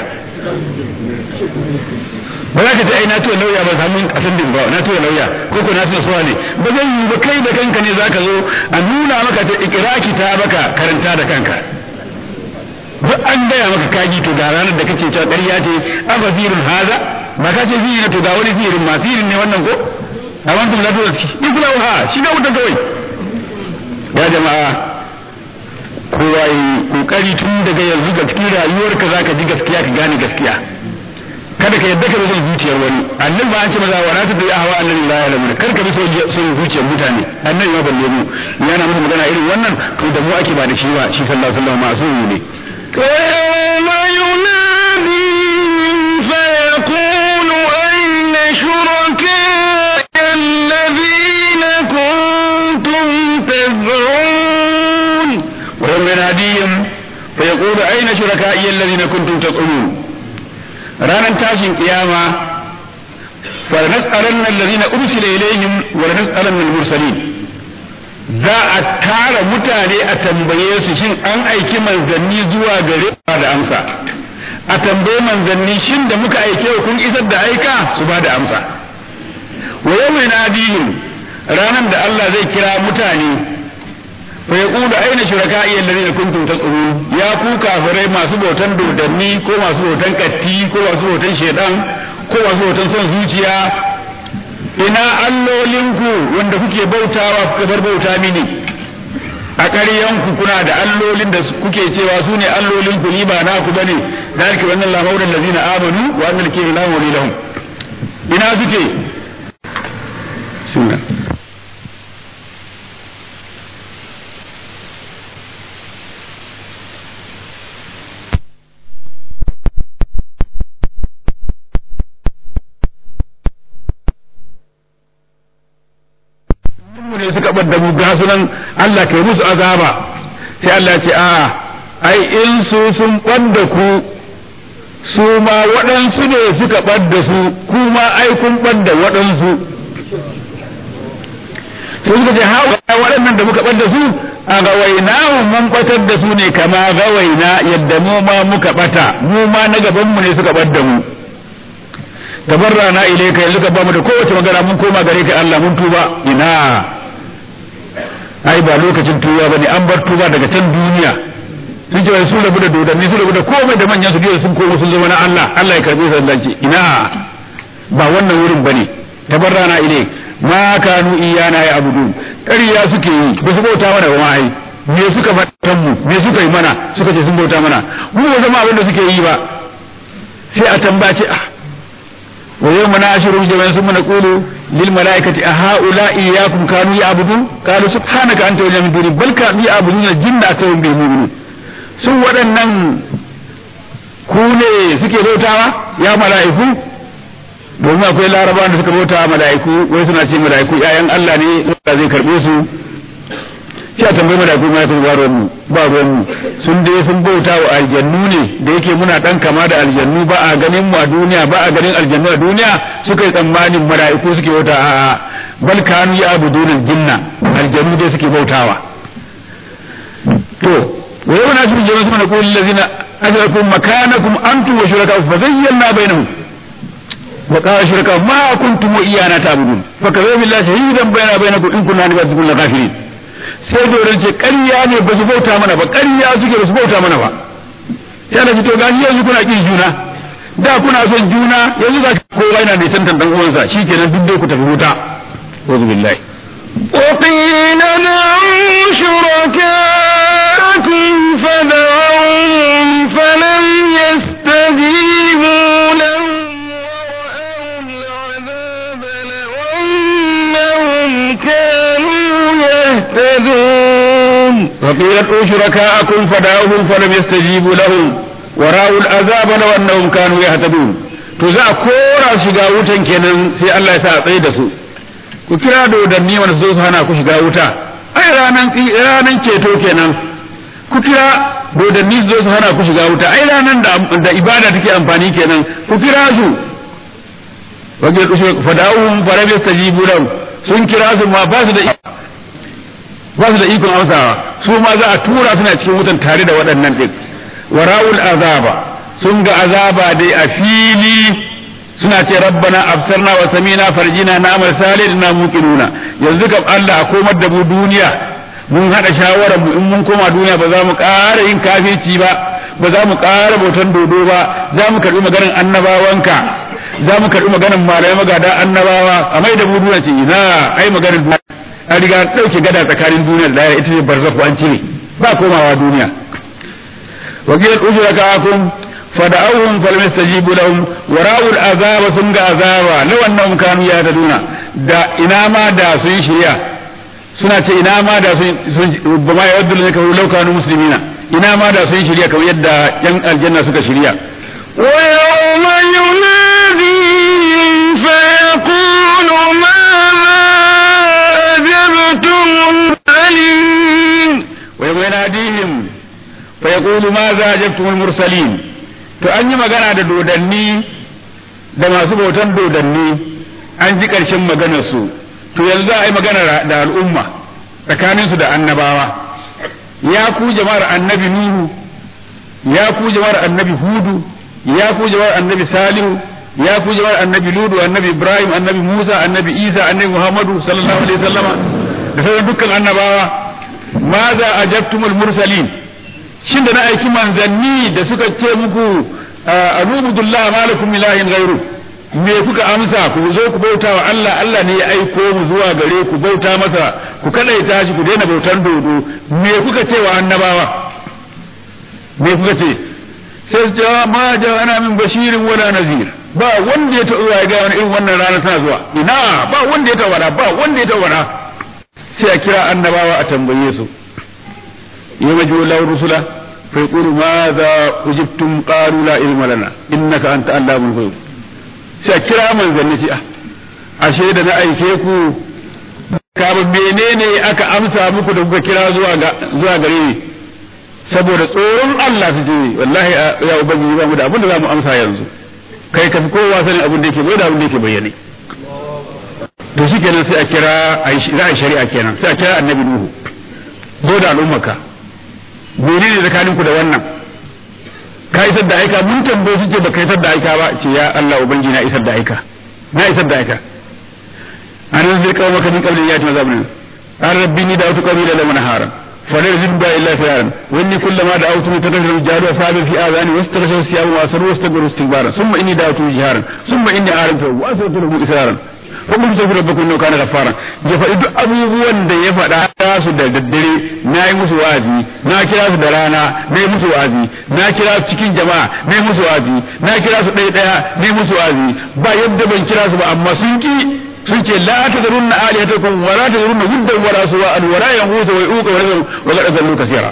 [SPEAKER 2] ba za ka ce ai na tura lauya ba samu attending ba na tura lauya ko ko na tura suwa ne ba zan yi ba kai da kanka ne zaka zo a nuna maka ta ikiraki ta baka karanta da kanka duk an gaya maka kaji to ga ranar da kake cewa ƙarya ce afa firin haza ba ka ce firin to ga wani firin ma firin ne wannan ko a wantum la tuwa in kula ha shi ga wuta kawai ya jama'a kowa yi kokari tun daga yanzu ga cikin rayuwarka zaka ji gaskiya ka gane gaskiya kada ka yadda ka bi son zuciyar wani annabi ba an ce maza wala tabi ahwa annabi la ya'lamu kar ka bi son zuciyar mutane annabi ma balle mu yana musu magana irin wannan to da mu ake ba da shi ba shi sallallahu alaihi wasallam masu ne
[SPEAKER 1] ويوم يناديهم فيقول أين شركاء الذين كنتم تزعمون
[SPEAKER 2] ويوم يناديهم فيقول أين شركائي الذين كنتم تزعمون رانا تاشين قيامة فلنسألن الذين أرسل إليهم ولنسألن المرسلين za a tara mutane a tambaye su shin an aiki manzanni zuwa gare da amsa a tambaye manzanni shin da muka aike kun isar da aika su ba da amsa wa yawma nadihim ranan da Allah zai kira mutane fa yaqulu aina shuraka'i alladhina kuntum tas'urun ya ku kafirai masu bautan dodanni ko masu bautan katti ko masu bautan shedan ko masu bautan son zuciya ina allolinku wanda kuke bautawa kuka bar bauta mini a ƙaryanku kuna da allolin da kuke cewa su ne allolinku ni ba naku bane dalika wannan lamauran lazina amanu wa annal kiri la mawli lahum ina suke sunna mu ne suka bar da mu ga sunan Allah kai musu azaba sai Allah ya ce a ai in su sun ɓadda ku su ma waɗansu ne suka ɓadda su ku ma ai kun ɓadda waɗansu sai suka ce ha waɗannan da muka ɓadda su a gawaina mun ɓatar da su ne kama gawaina yadda mu ma muka ɓata mu ma na gaban mu ne suka ɓadda mu tabarrana ilayka yanzu ka bamu da kowace magana mun koma gare ka Allah mun tuba ina ai ba lokacin tuba bane an bar tuba daga can duniya sun ce su rabu da dodanni su rabu da komai da manyan su biyu sun koma sun zama na Allah Allah ya karbe su Allah ina ba wannan wurin bane tabarrana ilay ma kanu iyana ya abudu ƙarya suke yi ba su bauta mana ba ai me suka fatan mu me suka yi mana suka ce sun bauta mana mu ba zama abin da suke yi ba sai a tambace ah wa yawma na'shiru jami'an thumma naqulu lil malaikati a haula iyyakum kanu ya'budun qalu subhanaka anta wa min duni bal kanu ya'buduna jinna aktharuhum bil mu'minun sun waɗannan ku ne suke bautawa ya mala'iku domin akwai larabawan da suka bauta mala'iku wai suna ce mala'iku ƴaƴan Allah ne Allah zai karbe su sai a tambayi mala'iku ma sun ba ruwan mu ba ruwan mu sun dai sun bauta wa aljannu ne da yake muna dan kama da aljannu ba a ganin mu a duniya ba a ganin aljannu a duniya suka yi tsammanin mala'iku suke bauta a bal kanu ya abudun jinna aljannu dai suke bautawa to wa yau na su jama'a suna kullu allazina ajrakum makanakum antum wa shuraka fa zayyana bainahum وقال شركاء ما كنتم إيانا تعبدون فكذا بالله شهيدا بيننا وبينكم إن كنا نبغي كل غافلين sai doron ce ƙarya ne ba su bauta mana ba ƙarya suke ba su bauta mana ba sai na fito gani yanzu kuna ƙin juna da kuna son juna yanzu za kowa yana da tantan dan uwansa shikenan duk dai ku tafi wuta wazu billahi
[SPEAKER 1] وقيل ادعوا شركاءكم فدعوهم فلم يستجيبوا لهم ورأوا العذاب لو أنهم كانوا يهتدون
[SPEAKER 2] وقيل ادعوا شركاءكم فدعوهم فلم يستجيبوا لهم ورأوا العذاب لو أنهم كانوا يهتدون to za a kora shiga wutan kenan sai Allah ya sa a tsaye da su ku kira dodanni wanda su zo su hana ku shiga wuta ai ranan ranan ceto kenan ku kira dodanni su zo su hana ku shiga wuta ai ranan da da ibada take amfani kenan ku kira su wajen kushe fada'uhum falam yastajibu lahum sun kira su ma ba su da ba su da ikon amsawa su ma za a tura suna cikin wutan tare da waɗannan din wara'ul azaba sun ga azaba dai a fili suna ce rabbana absarna wa samina farjina na amal salih na muqinuna yanzu kam Allah a komar da mu duniya mun hada shawarar mu in mun koma duniya ba za mu ƙara yin kafirci ba ba za mu ƙara bautan dodo ba za mu karbi maganar annabawanka za mu karbi maganar malamai magada annabawa a mai da mu duniya ce ina ai maganar duniya an riga dauke gada tsakanin duniya da ita ce barzakhu an cire ba komawa duniya وقيل أجركاكم فدعوهم فلم يستجيبوا لهم ورأوا العذاب ثم عذابا لو أنهم كانوا يهتدون دا إنما دا سن شريا سنة إنما دا سن ربما يود لك لو كانوا مسلمين إنما دا سن شريا كما يدى ين الجنة سك شريا
[SPEAKER 1] ويوم يناديهم فيقول ماذا أجبتم المرسلين
[SPEAKER 2] ويوم يناديهم فيقول ماذا أجبتم المرسلين to an yi magana da dodanni da masu bautan dodanni an ji ƙarshen maganarsu to yanzu za a yi magana da al'umma tsakaninsu da annabawa ya ku jama'ar annabi nuhu ya ku jama'ar annabi hudu ya ku jama'ar annabi salihu ya ku jama'ar annabi ludu annabi ibrahim annabi musa annabi isa annabi muhammadu sallallahu alaihi wasallama da sauran dukkan annabawa ma za ajabtumul mursalin shin da na aiki manzanni da suka ce muku anubudullah malakum ilahin ghairu me kuka amsa ku zo ku bauta wa Allah Allah ne ya aiko mu zuwa gare ku bauta masa ku kadaita shi ku daina bautan dodo me kuka ce wa annabawa me kuka ce sai su ce ma ja'ana min bashirin wala nazir ba wanda ya taɓa ya ga wani irin wannan rana tana zuwa ina ba wanda ya taɓa ba wanda ya taɓa sai a kira annabawa a tambaye su يوجه الله الرسل فيقول ماذا أجبتم قالوا لا علم لنا إنك أنت علام الغيوب سأكرا من ذنتي أشهد أنا أيكيكو kaba menene aka amsa muku da kuka kira zuwa gare ni saboda tsoron Allah su ce wallahi ya ubangiji ba mu da abin da za mu amsa yanzu kai ka fi kowa sanin abin da yake bai da abin da yake bayyane to shi kenan sai a kira za a shari'a kenan sai a kira annabi nuhu zo da al'ummaka mene ne tsakaninku da wannan ka isar da aika mun tambaye su ce baka isar da aika ba ce ya Allah ubangi na isar da aika na isar da aika an zai kawo maka min qabli ya ta zabun an rabbi ni da wata qabila la manahara fa la yazid ba illa fiyaran wa inni kullama da'awtu tatahharu jalu asabi fi azani wastaghshaw siyamu wa asru wastaghfiru istighfara thumma inni da'awtu jiharan thumma inni a'lamtu wa asratu lahu israran ko mun tafi rabbakum innahu kana ghaffara ya faɗi duk abubuwan da ya faɗa su da daddare na yi musu wa'azi na kira su da rana na yi musu wa'azi na kira su cikin jama'a na yi musu wa'azi na kira su ɗaya ɗaya na yi musu wa'azi ba yadda ban kira su ba amma sun ki sun ce la tazarunna alihatakum wa la tazarunna wuddan wa la suwa'an wa la yanqutu wa yuqa wa yazal wa qad azallu kaseera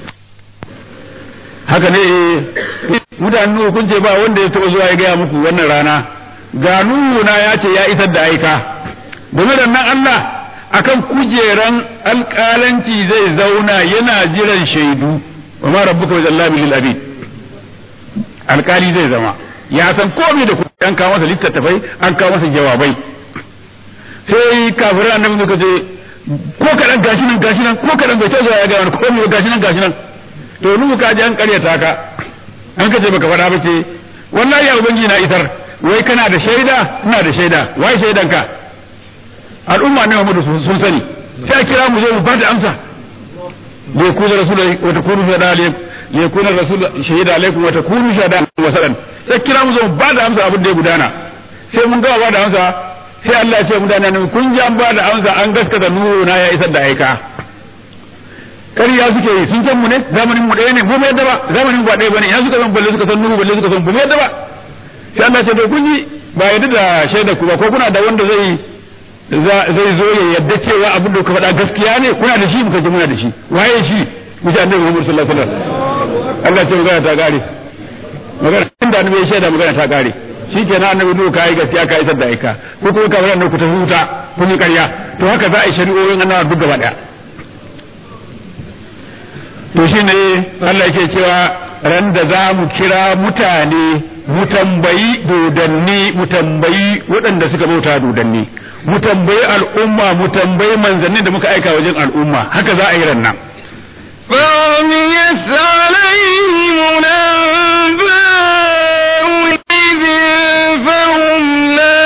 [SPEAKER 2] haka ne mutanen kun ce ba wanda ya taɓa zuwa ya gaya muku wannan rana ga na ya ce ya isar da aika game da nan Allah akan kujeran alƙalanci zai zauna yana jiran shaidu wa ma rabbuka wa jalla bil abid alƙali zai zama ya san komai da kuma an kawo masa littattafai an kawo masa jawabai sai kafirai annabi suka ce ko kadan gashi nan gashi nan ko kadan bai tazo ya ga wani komai gashi nan gashi nan to nuhu ka ji an karyata ka an ka ce baka faɗa ba ce wallahi ya ubangi na isar wai kana da shaida ina da shaida wai shaidan ka al'umma ne Muhammadu sun sani sai a kira mu zo mu bada amsa li yakuna rasul wa takunu shahada alaykum li yakuna rasul shahida alaykum wa takunu shahada wasalan sai kira mu zo mu bada amsa abin da ya gudana sai mun ga bada amsa sai Allah ya ce mutane ne kun ji an bada amsa an gaskata nuru na ya isar da aika ƙarya suke yi sun san mu ne zamanin mu ɗaya ne mu bai yadda ba zamanin ba ɗaya bane ina suka san balle suka san nuru balle suka san bu yadda ba sai Allah ce to kun yi ba yadda da shaida ku ba ko kuna da wanda zai zai zo ya yadda cewa abin da ka faɗa gaskiya ne kuna da shi muka ce muna da shi waye shi mu ce annabi Muhammad sallallahu alaihi wasallam Allah ce magana ta gare magana inda annabi ya shaida magana ta gare shi ke na annabi nuka yi gaskiya ka isar da aika ko kuma ka faɗa ku ta huta kun yi ƙarya to haka za a yi shari'o'in annabawa duk gaba ɗaya to shi ne Allah yake cewa ran da za mu kira mutane mu tambayi dodanni mu tambayi waɗanda suka bauta dodanni mu tambayi al'umma mu tambayi manzannin da muka aika wajen al'umma haka za a yi ran nan
[SPEAKER 1] فعميت عليهم الأنباء إذ فهم لا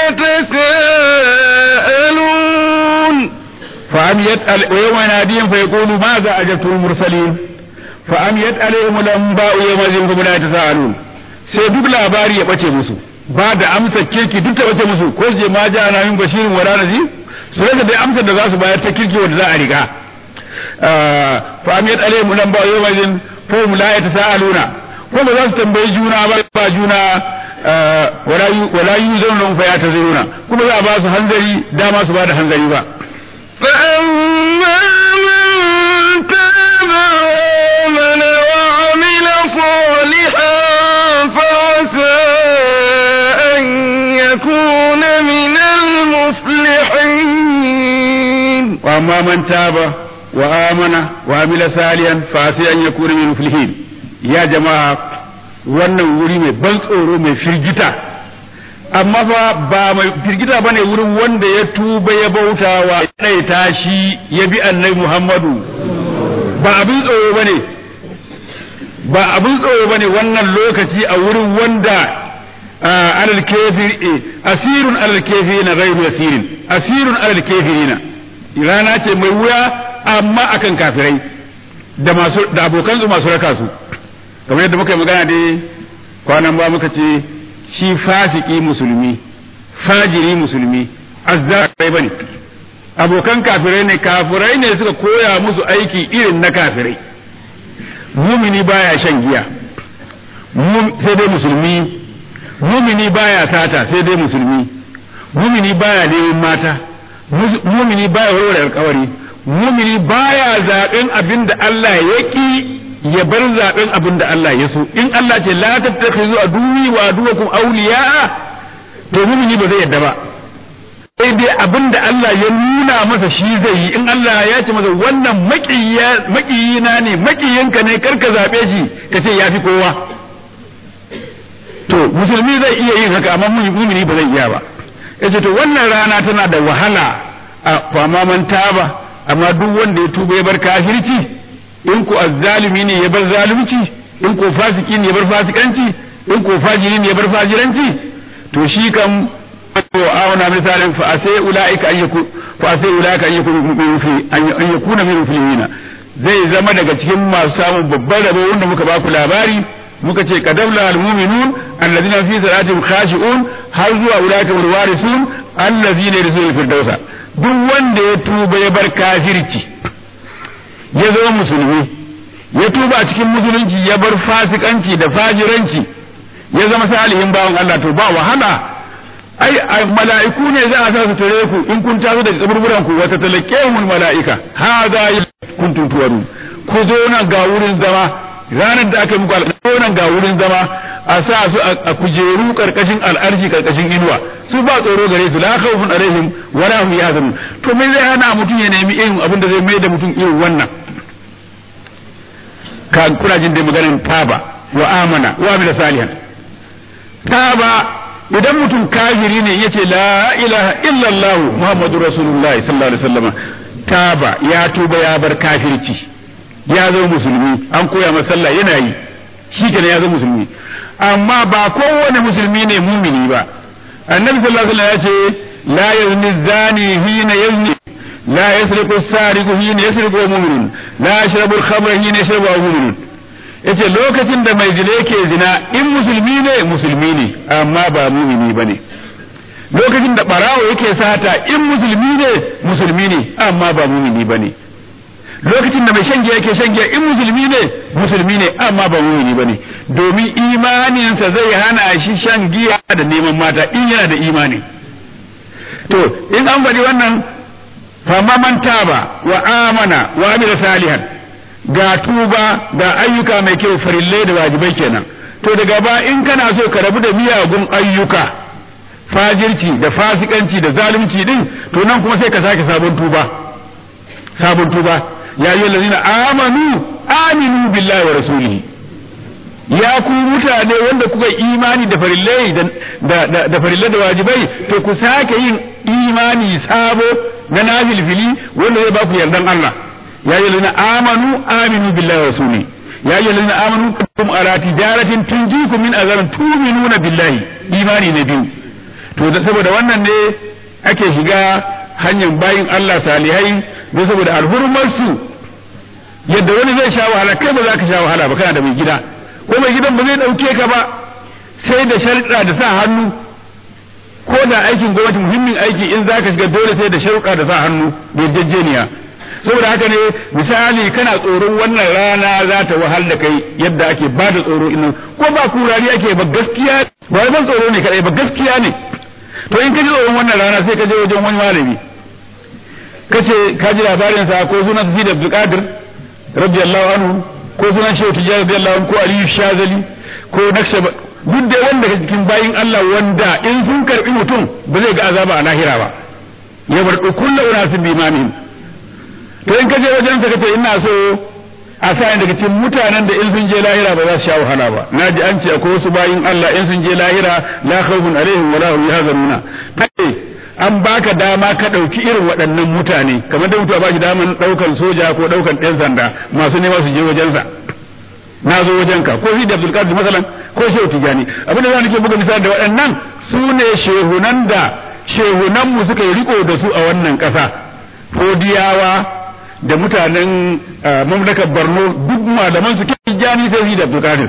[SPEAKER 1] يتساءلون
[SPEAKER 2] فأميت ويوم يناديهم فيقول ماذا أجبتم المرسلين فأميت عليهم الأنباء يومئذ فهم لا يتساءلون sai duk labari ya bace musu ba da amsa kirki duk ta bace musu ko je ma ja na min bashirin wala nazir su rage da amsar da za su bayar ta kirki wanda za a riga fa amiyat alaihim nan ba yau mazin fa hum la yatasaaluna ko ba za su tambayi juna ba ba juna wala wala yuzuna fa yataziruna kuma za a ba su hanzari dama su ba da hanzari ba
[SPEAKER 1] فأما من تاب وآمن وعمل صالحا فعسى أن يكون من المفلحين
[SPEAKER 2] وأما من تاب وآمن وعمل صالحا فعسى أن يكون من المفلحين يا جماعة wannan wuri mai ban tsoro mai firgita amma fa ba mai firgita bane wurin wanda ya tuba ya bauta wa ɗaita shi ya bi annabi Muhammadu ba abin tsoro bane ba abin tsoro bane wannan lokaci a wurin wanda alal kafir asirun alal kafirina ghayru yasirin asirun alal kafirina rana ce mai wuya amma akan kafirai da masu da abokan su masu raka su kamar yadda muka yi magana dai kwanan ba muka ce shi fasiki musulmi fajiri musulmi azzarai bane abokan kafirai ne kafirai ne suka koya musu aiki irin na kafirai mumini baya shan giya sai dai musulmi mumini baya sata sai dai musulmi mumini baya neman mata mumini baya warware alkawari mumini baya zaben abin da Allah ya ki ya bar zaben abin da Allah ya so in Allah ce la tattakhizu aduwi wa aduwakum awliya to mumini ba zai yadda ba sai dai abin da Allah ya nuna masa shi zai yi in Allah ya ce masa wannan makiyina ne makiyinka ne karka zabe shi ka ce ya fi kowa to musulmi zai iya yin haka amma mumini ba zai iya ba yace to wannan rana tana da wahala a fama man taba amma duk wanda ya tuba ya bar kafirci in ku azzalimi ne ya bar zalunci in ko fasiki ne ya bar fasikanci in ko fajiri ne ya bar fajiranci to shi kam to auna misalin fa asai ulaika an yaku fa asai ulaika an yakunu min fi an yakuna min filina zai zama daga cikin masu samun babban rabo wanda muka ba ku labari muka ce kadabla almu'minun alladhina fi salatihim khashi'un har zuwa ulaika wal warisun alladhina yarsul firdausa duk wanda ya tuba ya bar kafirci ya zama musulmi ya tuba a cikin musulunci ya bar fasikanci da fajiranci ya zama salihin bawan Allah to ba wahala ai mala'iku ne za a sa su tare ku in kun taso daga kaburburan ku wata talakehumul mala'ika hadha kuntum tuwaru ku zo nan ga wurin zama ranar da aka yi muku alƙawari nan ga wurin zama a sa su a kujeru karkashin al'arshi karkashin inuwa su ba tsoro gare su la khawfun alaihim wa la hum yahzanun to me zai hana mutum ya nemi irin abin da zai mai da mutum irin wannan ka kuna jin da maganar taba wa amana wa amila salihan taba idan mutum kafiri ne yace la ilaha illallah muhammadu rasulullahi sallallahu alaihi wasallam taba ya tuba ya bar kafirci ya zama musulmi an koya masa sallah yana yi shi kenan ya zama musulmi amma ba kowane musulmi ne mumini ba annabi sallallahu alaihi wasallam ya ce la yazni zani hina yazni la yasriqu sariqu hina yasriqu mu'minun la yashrabu al-khamra hina yashrabu mu'minun yace lokacin da mai zina yake zina in musulmi ne musulmi ne amma ba mumini bane lokacin da barawo yake sata in musulmi ne musulmi ne amma ba mumini bane lokacin da mai shan giya yake shan giya in musulmi ne musulmi ne amma ba mumini bane domin imaninsa zai hana shi shan giya da neman mata in yana da imani to in an faɗi wannan fama man taba wa amana wa amila salihan ga tuba ga ayyuka mai kyau farillai da wajibai kenan to daga ba in kana so ka rabu da miyagun ayyuka fajirci da fasikanci da zalunci din to nan kuma sai ka sake sabon tuba sabon tuba ya yi lazina amanu aminu billahi wa rasulihi ya ku mutane wanda kuka imani da farillai da da farillai da wajibai to ku sake yin imani sabo na nafilfili wanda zai ba ku yardan Allah ya yi lazina amanu aminu billahi wa rasulihi ya yi lazina amanu kum ala tijaratin tunjikum min azarin tuminuna billahi imani na biyu to da saboda wannan ne ake shiga hanyar bayin Allah salihai don saboda alhurmarsu yadda wani zai sha wahala kai ba za ka sha wahala ba kana da mai gida ko mai gidan ba zai ɗauke ka ba sai da sharuɗa da sa hannu ko da aikin gwamnati muhimmin aiki in za ka shiga dole sai da sharuɗa da sa hannu da yarjejeniya saboda haka ne misali kana tsoron wannan rana za ta wahal da kai yadda ake ba da tsoro ina ko ba kurari ake ba gaskiya ba ban tsoro ne kadai ba gaskiya ne to in ka ji tsoron wannan rana sai ka je wajen wani malami kace ka ji labarin sa ko sunan Sidi Abdul Qadir radiyallahu anhu ko sunan Shehu Tijjani radiyallahu anhu ko Aliyu Shazali ko Nakshab duk da wanda ke cikin bayin Allah wanda in sun karbi mutum ba zai ga azaba a lahira ba ya bar kullu unasin bi imamihim to in kaje wajen sa kace ina so a sa daga cikin mutanen da in sun je lahira ba za su sha wahala ba naji an ce akwai wasu bayin Allah in sun je lahira la khawfun alaihim wala hum yahzanuna kai an baka dama ka ɗauki irin waɗannan mutane kamar da mutuwa ba shi daman ɗaukan soja ko ɗaukan ɗan sanda masu nema su je wajensa na zo wajenka ko fi da abdulkadir masalan ko shehu tijani abinda za ke buga misali da waɗannan su ne shehunan da shehunan mu suka yi riko da su a wannan ƙasa fodiyawa da mutanen mamlakar borno duk malaman su ke tijani sai fi da abdulkadir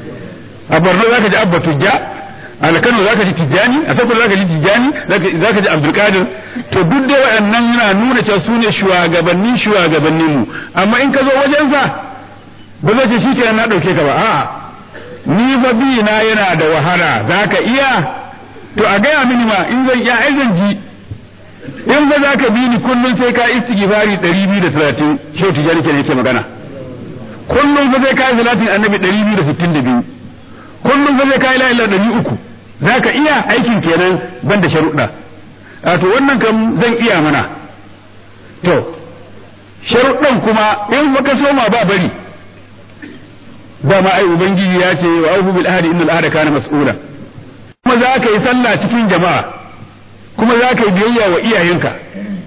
[SPEAKER 2] a borno zaka ji abba tujja a Kano zaka ji Tijjani a Sokoto zaka ji Tijjani zaka ji Abdul Qadir to duk dai waɗannan yana nuna cewa su ne shugabanni shugabannin mu amma in ka zo wajen sa ba zai ce shikenan na dauke ka ba a'a ni fa bi na yana da wahala zaka iya to a gaya mini ma in zan iya ai zan ji in ba zaka bi ni kullun sai ka istighfari 230 shehu Tijjani kenan yake magana kullum fa sai ka yi salatin annabi 262 kullum fa zai kai la ilaha ɗari uku za ka iya aikin kenan ban da sharuɗa a to wannan kam zan iya mana to sharuɗan kuma in baka soma ba bari dama ai ubangiji ya ce wa aufu bil ahdi innal ahda kana mas'ula kuma za ka yi sallah cikin jama'a kuma za ka yi biyayya wa iyayenka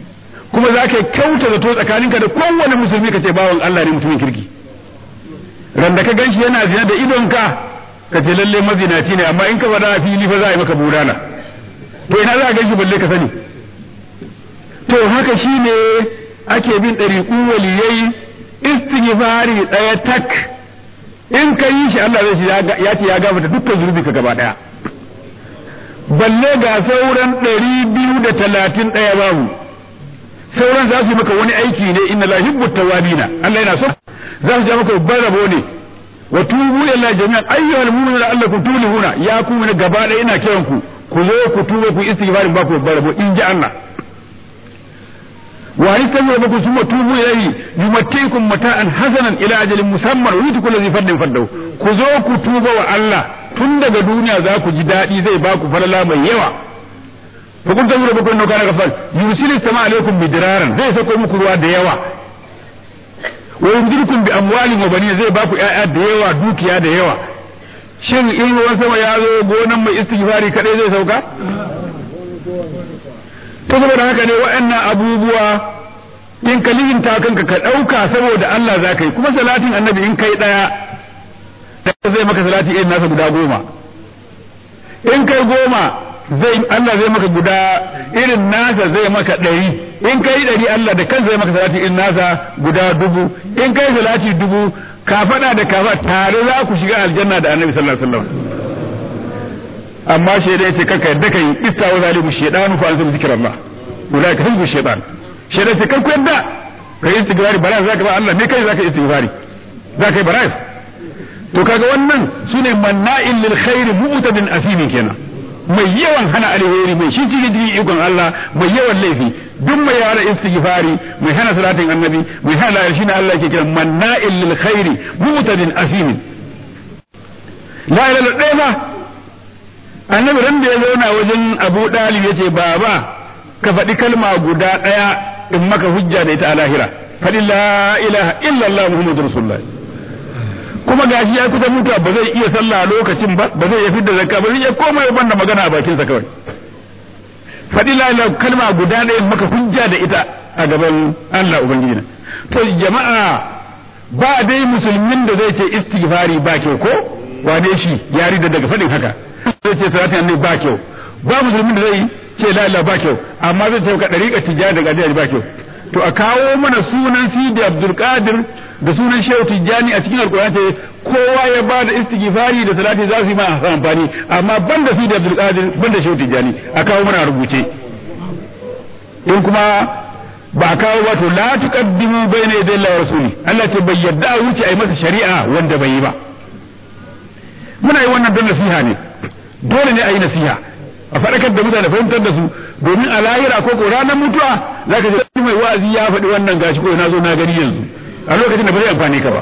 [SPEAKER 2] kuma za ka yi kyauta zato tsakaninka da kowane musulmi ka ce bawan Allah ne mutumin kirki ran da ka ganshi yana zina da idonka ka ce lalle mazinaci ne amma in ka faɗa a fili fa za a yi maka bulala to ina za a ganshi balle ka sani to haka shine ake bin ɗariƙu waliyai istighfari ɗaya tak in ka yi shi Allah zai ya ce ya gafarta dukkan zunubi ka gaba ɗaya balle ga sauran ɗari biyu da talatin ɗaya babu sauran za su yi maka wani aiki ne inna la hibbu tawabina Allah yana so za su ja maka babban rabo ne wa tubu ila jami'an ayyuhal mu'minuna allakum tulihuna ya ku ne gaba ɗaya ina kiran ku ku zo ku tuba ku istighfarin ba ku babban rabo in ji Allah wa yastaghfiru lakum thumma tubu ilayhi yumattikum mata'an hasanan ila ajalin musamman wa yutu kullu fardin fardahu ku zo ku tuba wa Allah tun daga duniya za ku ji daɗi zai ba ku falala mai yawa fa kun tabbata ba kun nauka na gafal yusilu sama alaikum bidraran zai sako muku ruwa da yawa wa yumdidukum bi amwalin wa banin zai ba ku ƴaƴa da yawa dukiya da yawa shin in ruwan sama ya zo gonan mai istighfari kadai zai sauka to saboda haka ne waɗannan abubuwa in ka lihinta kanka ka ɗauka saboda Allah za ka yi kuma salatin annabi in kai ɗaya zai maka salati irin nasa guda goma in kai goma zai Allah zai maka guda irin nasa zai maka ɗari in kai ɗari Allah da kansa zai maka salati irin nasa guda dubu in kai salati dubu ka faɗa da kafa tare za ku shiga aljanna da annabi sallallahu alaihi wasallam amma shaida yace kaka yadda kai istawa zalimu shaydanu fa anzal zikrallah ulai ka hizbu shaytan shaida yace kar ku yadda kai istighfari bara zaka ba Allah me kai zaka istighfari zaka yi bara to kaga wannan sune manna'in lil khairi mu'tadin asimin kenan mai yawan hana alheri mai shi cikin cikin ikon Allah mai yawan laifi duk mai yawan istighfari mai hana salatin annabi mai hana la shine Allah yake kira manna'in lil khairi mu'tadin asimin la ilaha illallah annabi ran da ya zauna wajen Abu Dalib yace baba ka faɗi kalma guda ɗaya in maka hujja da ita a lahira faɗi la ilaha illallah muhammadur rasulullah kuma gashi ya kusa mutuwa ba zai iya sallah a lokacin ba ba zai iya fidda zakka ba zai iya komai banda magana a bakinsa kawai faɗi la kalma guda ɗaya maka hujja da ita a gaban Allah ubangiji na to jama'a ba dai musulmin da zai ce istighfari ba kyau ko wane shi ya rida daga faɗin haka zai ce salatin annabi ba kyau ba musulmin da zai ce la ilaha ba kyau amma zai ce ka dariƙa tijjani daga addini ba kyau to a kawo mana sunan Sidi Abdul Qadir da sunan Shehu Tijjani a cikin Alƙur'ani ce kowa ya ba da istighfari da salati za su yi mana amfani amma banda Sidi Abdul Qadir banda Shehu Tijjani a kawo mana rubuce in kuma ba a kawo ba to la tuqaddimu bayna yaday Allah wa rasuli Allah ce bai yadda a wuce a yi masa shari'a wanda bai yi ba muna yi wannan don nasiha ne dole ne a yi nasiha a faɗakar da mutane fahimtar da su domin a lahira ko ko ranar mutuwa za ka ji mai wa'azi ya faɗi wannan gashi ko na zo na gani yanzu a lokacin da ba zai amfani ka ba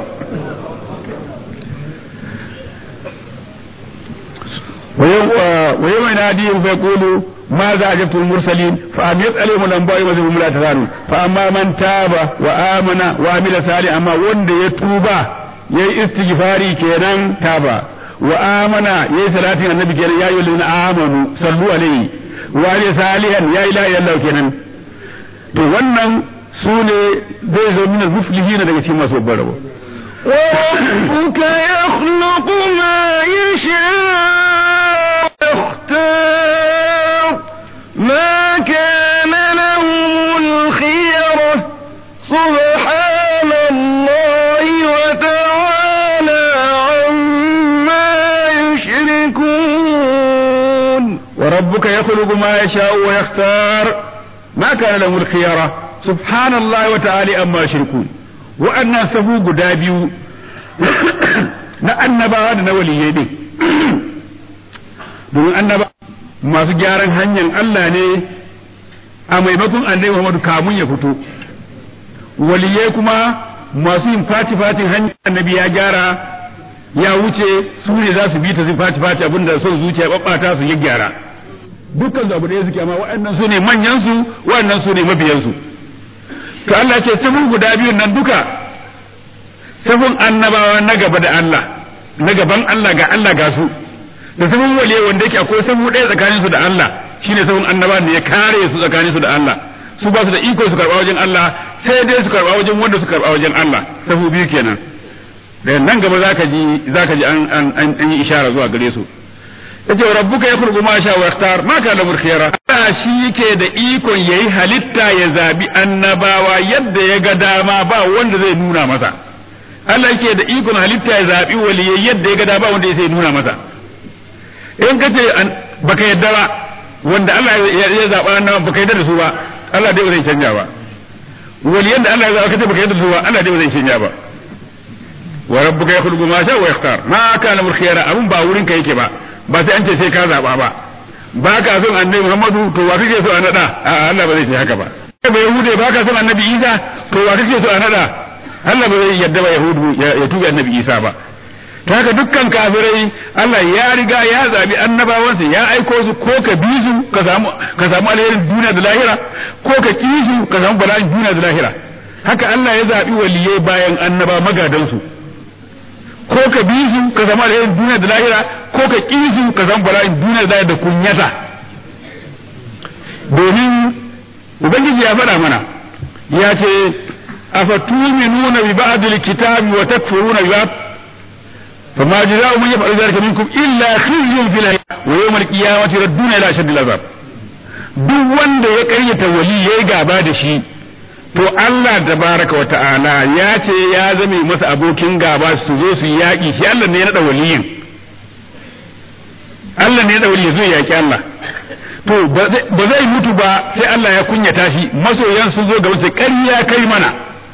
[SPEAKER 2] ويوم يناديهم فيقولوا ماذا أجبتم المرسلين فأميت عليهم الأنباء وزهم لا تزالون فأما من تاب وآمن وعمل صالحا أما وند يتوبا يي استغفاري كينان تابا وآمن يي صلاة النبي كينان يا أيها الذين آمنوا صلوا عليه وعلي صالحا يا إله إلا الله كينان to wannan su ne zai zo min muflihina daga cikin masu babbar rabo
[SPEAKER 1] وربك يخلق ما يشاء ويختار ما كان لهم الخيرة سبحان الله وتعالى عما يشركون
[SPEAKER 2] وربك يخلق ما يشاء ويختار ما كان لهم الخيرة سبحان الله وتعالى أما يشركون وأن سبو قدابيو na annabawa da na waliyai din domin annaba masu gyaran hanyar Allah ne a maimakon annabi Muhammadu kamun ya fito waliyai kuma masu yin fati fatin hanyar annabi ya gyara ya wuce su ne za su bi ta su fati fati abinda son zuciya babbata su ya gyara dukkan su abu ɗaya suke amma waɗannan su ne manyan su waɗannan su ne mabiyan su to Allah ce sifin guda biyun nan duka sifin annabawa na gaba da Allah na gaban Allah ga Allah ga su da sifin waliye wanda yake akwai sabu ɗaya tsakanin su da Allah shine sifin annabawa ne ya kare su tsakanin su da Allah su ba su da iko su karɓa wajen Allah sai dai su karɓa wajen wanda su karɓa wajen Allah sabu biyu kenan da nan gaba zaka ji zaka ji an an an yi ishara zuwa gare su yace rabbuka yakhluqu ma sha wa yakhtar ma kana murkhiyara Allah shi yake da ikon yayi halitta ya zabi annabawa yadda ya ga dama ba wanda zai nuna masa Allah yake da ikon halitta ya zabi waliyai yadda ya ga dama ba wanda zai nuna masa in kace baka yadda ba wanda Allah ya zaba annabawa baka yadda da su ba Allah dai ba zai canja ba waliyan da Allah ya zaba kace baka yadda da su ba Allah dai ba zai canja ba wa rabbuka yakhluqu ma sha wa yakhtar ma kana murkhiyara abun ba wurin ka yake ba ba sai an ce sai ka zaba ba ba ka son annabi Muhammadu to wa kake so a nada a Allah ba zai ce haka ba ba yahude ba ka son annabi Isa to wa kake so a nada Allah ba zai yadda ba yahudu ya tubi annabi Isa ba ta haka dukkan kafirai Allah ya riga ya zabi annabawansa ya aiko su ko ka bi su ka samu ka samu alherin duniya da lahira ko ka ki su ka samu bala'in duniya da lahira haka Allah ya zabi waliyai bayan annaba magadansu ko ka bi su ka zama alherin duniya da lahira ko ka ƙi su ka zama bala'in duniya da lahira da kunyata domin ubangiji ya faɗa mana ya ce afatuminuna bi ba'dil kitabi wa takfuruna bi ba'd فما جزاء من يفعل ذلك منكم إلا خزي في الحياة ويوم القيامة يردون إلى أشد العذاب duk wanda ya karyata wali ya yi gaba da shi to Allah tabaraka wa ta'ala ya ce ya zame masa abokin gaba su zo su yaƙi shi Allah ne ya naɗa waliyin Allah ne ya naɗa waliyin zai yaƙi Allah to ba zai mutu ba sai Allah ya kunyata shi masoyan sun zo ga wasu ƙarya kai mana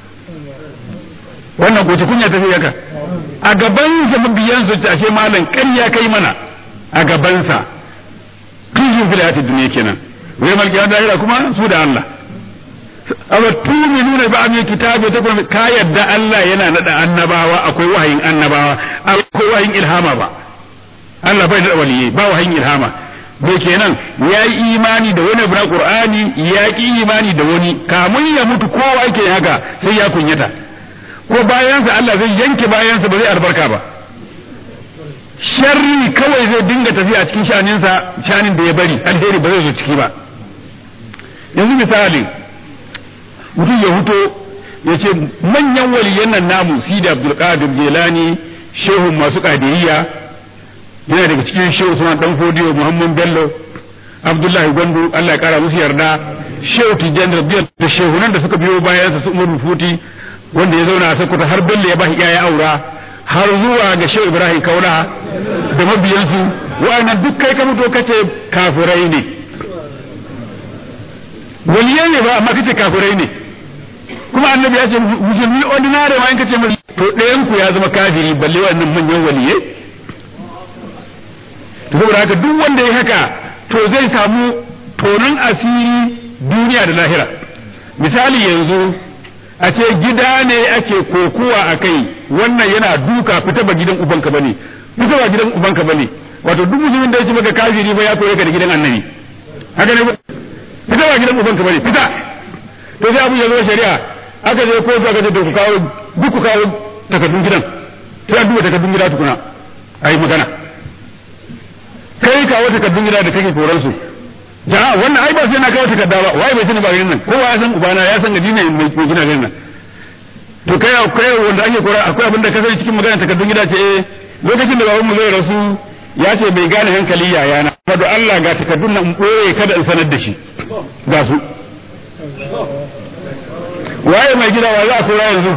[SPEAKER 2] wannan ko ta kunya ta yaka a gabansa mabiyan su ashe malam ƙarya kai mana a gabansa tujin fil hayatid dunya kenan wai malkiya da kuma su da Allah awa tuminuna ba mai kitabi ta kuma ka yadda Allah yana nada annabawa akwai wahayin annabawa akwai wahayin ilhama ba Allah bai da waliyai ba wahayin ilhama bai kenan ya yi imani da wani abu na Qur'ani ya ki imani da wani kamun ya mutu kowa yake haka sai ya kunyata ko bayansa Allah zai yanke bayansa ba zai albarka ba sharri kawai zai dinga tafiya cikin shaninsa shanin da ya bari alheri ba zai zo ciki ba yanzu misali mutum ya huto ya ce manyan waliyan nan namu sida abdulkadir jelani shehu masu kadiriyya yana daga cikin shehu suna dan fodiyo muhammad bello abdullahi gwandu allah ya kara musu yarda shehu tijjan rabiyar da shehunan da suka biyo bayan su umar futi wanda ya zauna a sokoto har bello ya bashi ya aura har zuwa ga shehu ibrahim kaula da mabiyansu wa'annan duk kai ka fito kace kafirai ne waliyai ne ba amma kace kafirai ne kuma annabi ya ce musulmi ordinary ma in kace mai to ɗayan ku ya zama kafiri balle wannan manyan waliyai to saboda haka duk wanda ya haka to zai samu tonon asiri duniya da lahira misali yanzu a ce gida ne ake kokuwa a kai wannan yana duka fita ba gidan ubanka bane fita ba gidan ubanka bane wato duk musulmin da ya ce maka kafiri ba ya koyi ka da gidan annabi haka ne fita ba gidan ubanka bane fita to sai abu ya zo shari'a aka je kotu aka ce to ku kawo duk ku kawo takardun gidan sai an duba takardun gida tukuna ayi magana kai kawo takardun gida da kake koran su jama'a wannan ai ba sai na kawo takarda ba wai bai sani ba garin nan kowa ya san ubana ya san gadi ne mai gina garin nan to kai kai wanda ake kora akwai abin da ka sani cikin magana takardun gida ce eh lokacin da babanmu zai rasu ya ce bai gane hankali yayana fado Allah ga takardun nan ɓoye kada in sanar da shi ga su waye mai gida wa za a kora yanzu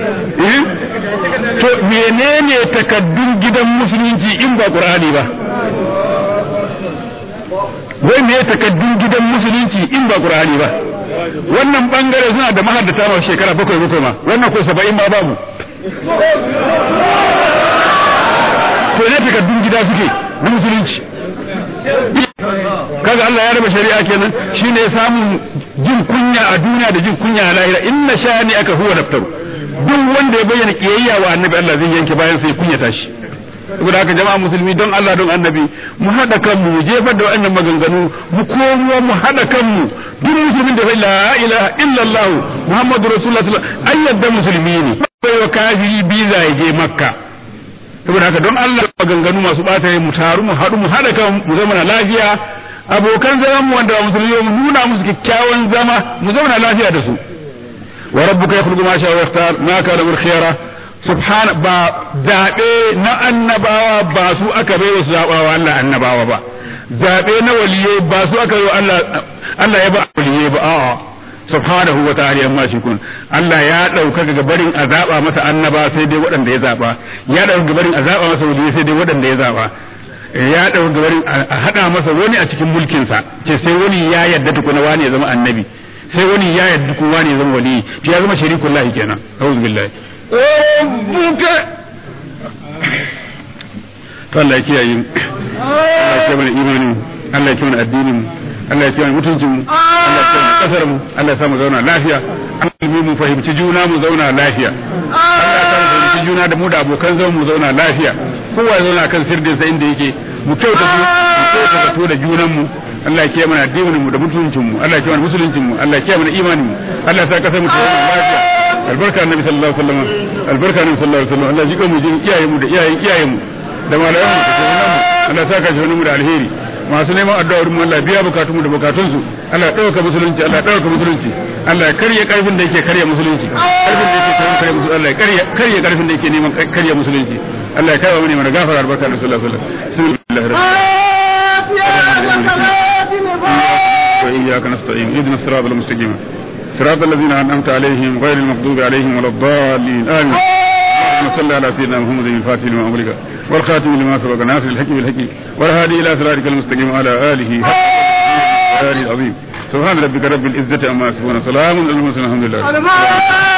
[SPEAKER 2] to menene takaddun gidan musulunci in ba qur'ani ba wai me takaddun gidan musulunci in ba qur'ani ba wannan bangare suna da mahaddata ma shekara bakwai bakwai ma wannan ko saba'in ma babu to ne takaddun gida suke na musulunci kaga Allah ya raba shari'a kenan shine samun jin kunya a duniya da jin kunya a lahira inna shani aka huwa daftaru duk wanda ya bayyana kiyayya wa annabi Allah zai yanke bayan sai kunyata shi saboda haka jama'a musulmi don Allah don annabi mu hada kanmu mu jefar da wannan maganganu mu komo mu hada kanmu duk musulmin da la ilaha illallah muhammadu rasulullah sallallahu alaihi wasallam musulmi ne bai wa kafiri biza ya je makka saboda haka don Allah maganganu masu bata mu taru mu haɗu mu haɗa kan mu zama lafiya abokan zaman mu wanda musulmi mu nuna musu kyakkyawan zama mu zauna lafiya da su wa rabbuka yakhluqu ma sha'a wa yakhtar ma kana min khiyara subhana ba zaɓe na annabawa ba su aka bai wasu zaɓawa Allah annabawa ba zaɓe na waliyai ba su aka yi Allah Allah ya ba waliyai ba a'a subhanahu wa ta'ala amma shi kun Allah ya dauka ga barin azaba masa annaba sai dai waɗanda ya zaba ya dauka ga barin azaba masa waliyai sai dai waɗanda ya zaba ya dauka ga barin a hada masa wani a cikin mulkin sa ce sai wani ya yadda tukuna wani ya zama annabi sai wani ya yadda kuma wani ya zama wali ya zama sharikullahi kenan a'udhu billahi
[SPEAKER 1] وربك
[SPEAKER 2] to Allah ya kiyaye mu Allah ya kiyaye mana imanin Allah ya kiyaye mana addinin mu Allah ya kiyaye mana mutuncin mu Allah ya kiyaye mana kasar mu Allah ya sa mu zauna lafiya Allah mu fahimci juna mu zauna lafiya Allah ya sa mu fahimci juna da mu da abokan zaman mu zauna lafiya kowa ya zauna kan sirdin sa inda yake mu kyauta mu kyauta to da junan mu Allah ya kiyaye mana addinin mu da mutuncin mu Allah ya kiyaye mana musuluncin mu Allah ya kiyaye mana imanin mu Allah ya sa kasar mu ta zauna lafiya albarka annabi sallallahu alaihi wasallam albarka annabi sallallahu alaihi wasallam Allah ya jika mu jin iyayen mu da iyayen iyayen mu da malayan mu da shugaban mu Allah saka shi mu da alheri masu neman addu'a mu Allah biya bukatun mu da bukatun su Allah ya dauka musulunci Allah ya dauka musulunci Allah ya karya karfin da yake karya musulunci karfin da yake karya musulunci Allah ya karya karya karfin da yake neman karya musulunci Allah ya kai wa mu ne mana gafara albarka da sallallahu alaihi wasallam wa iyyaka nasta'in ihdina as-siratal mustaqim صراط الذين أنعمت عليهم غير المغضوب عليهم ولا الضالين آمين اللهم صل على سيدنا محمد الفاتح لما أمرك والخاتم لما سبق ناصر الحق بالحق والهادي إلى صراطك المستقيم وعلى آله حق العظيم سبحان ربك رب العزة عما يصفون سلام على المرسلين الحمد لله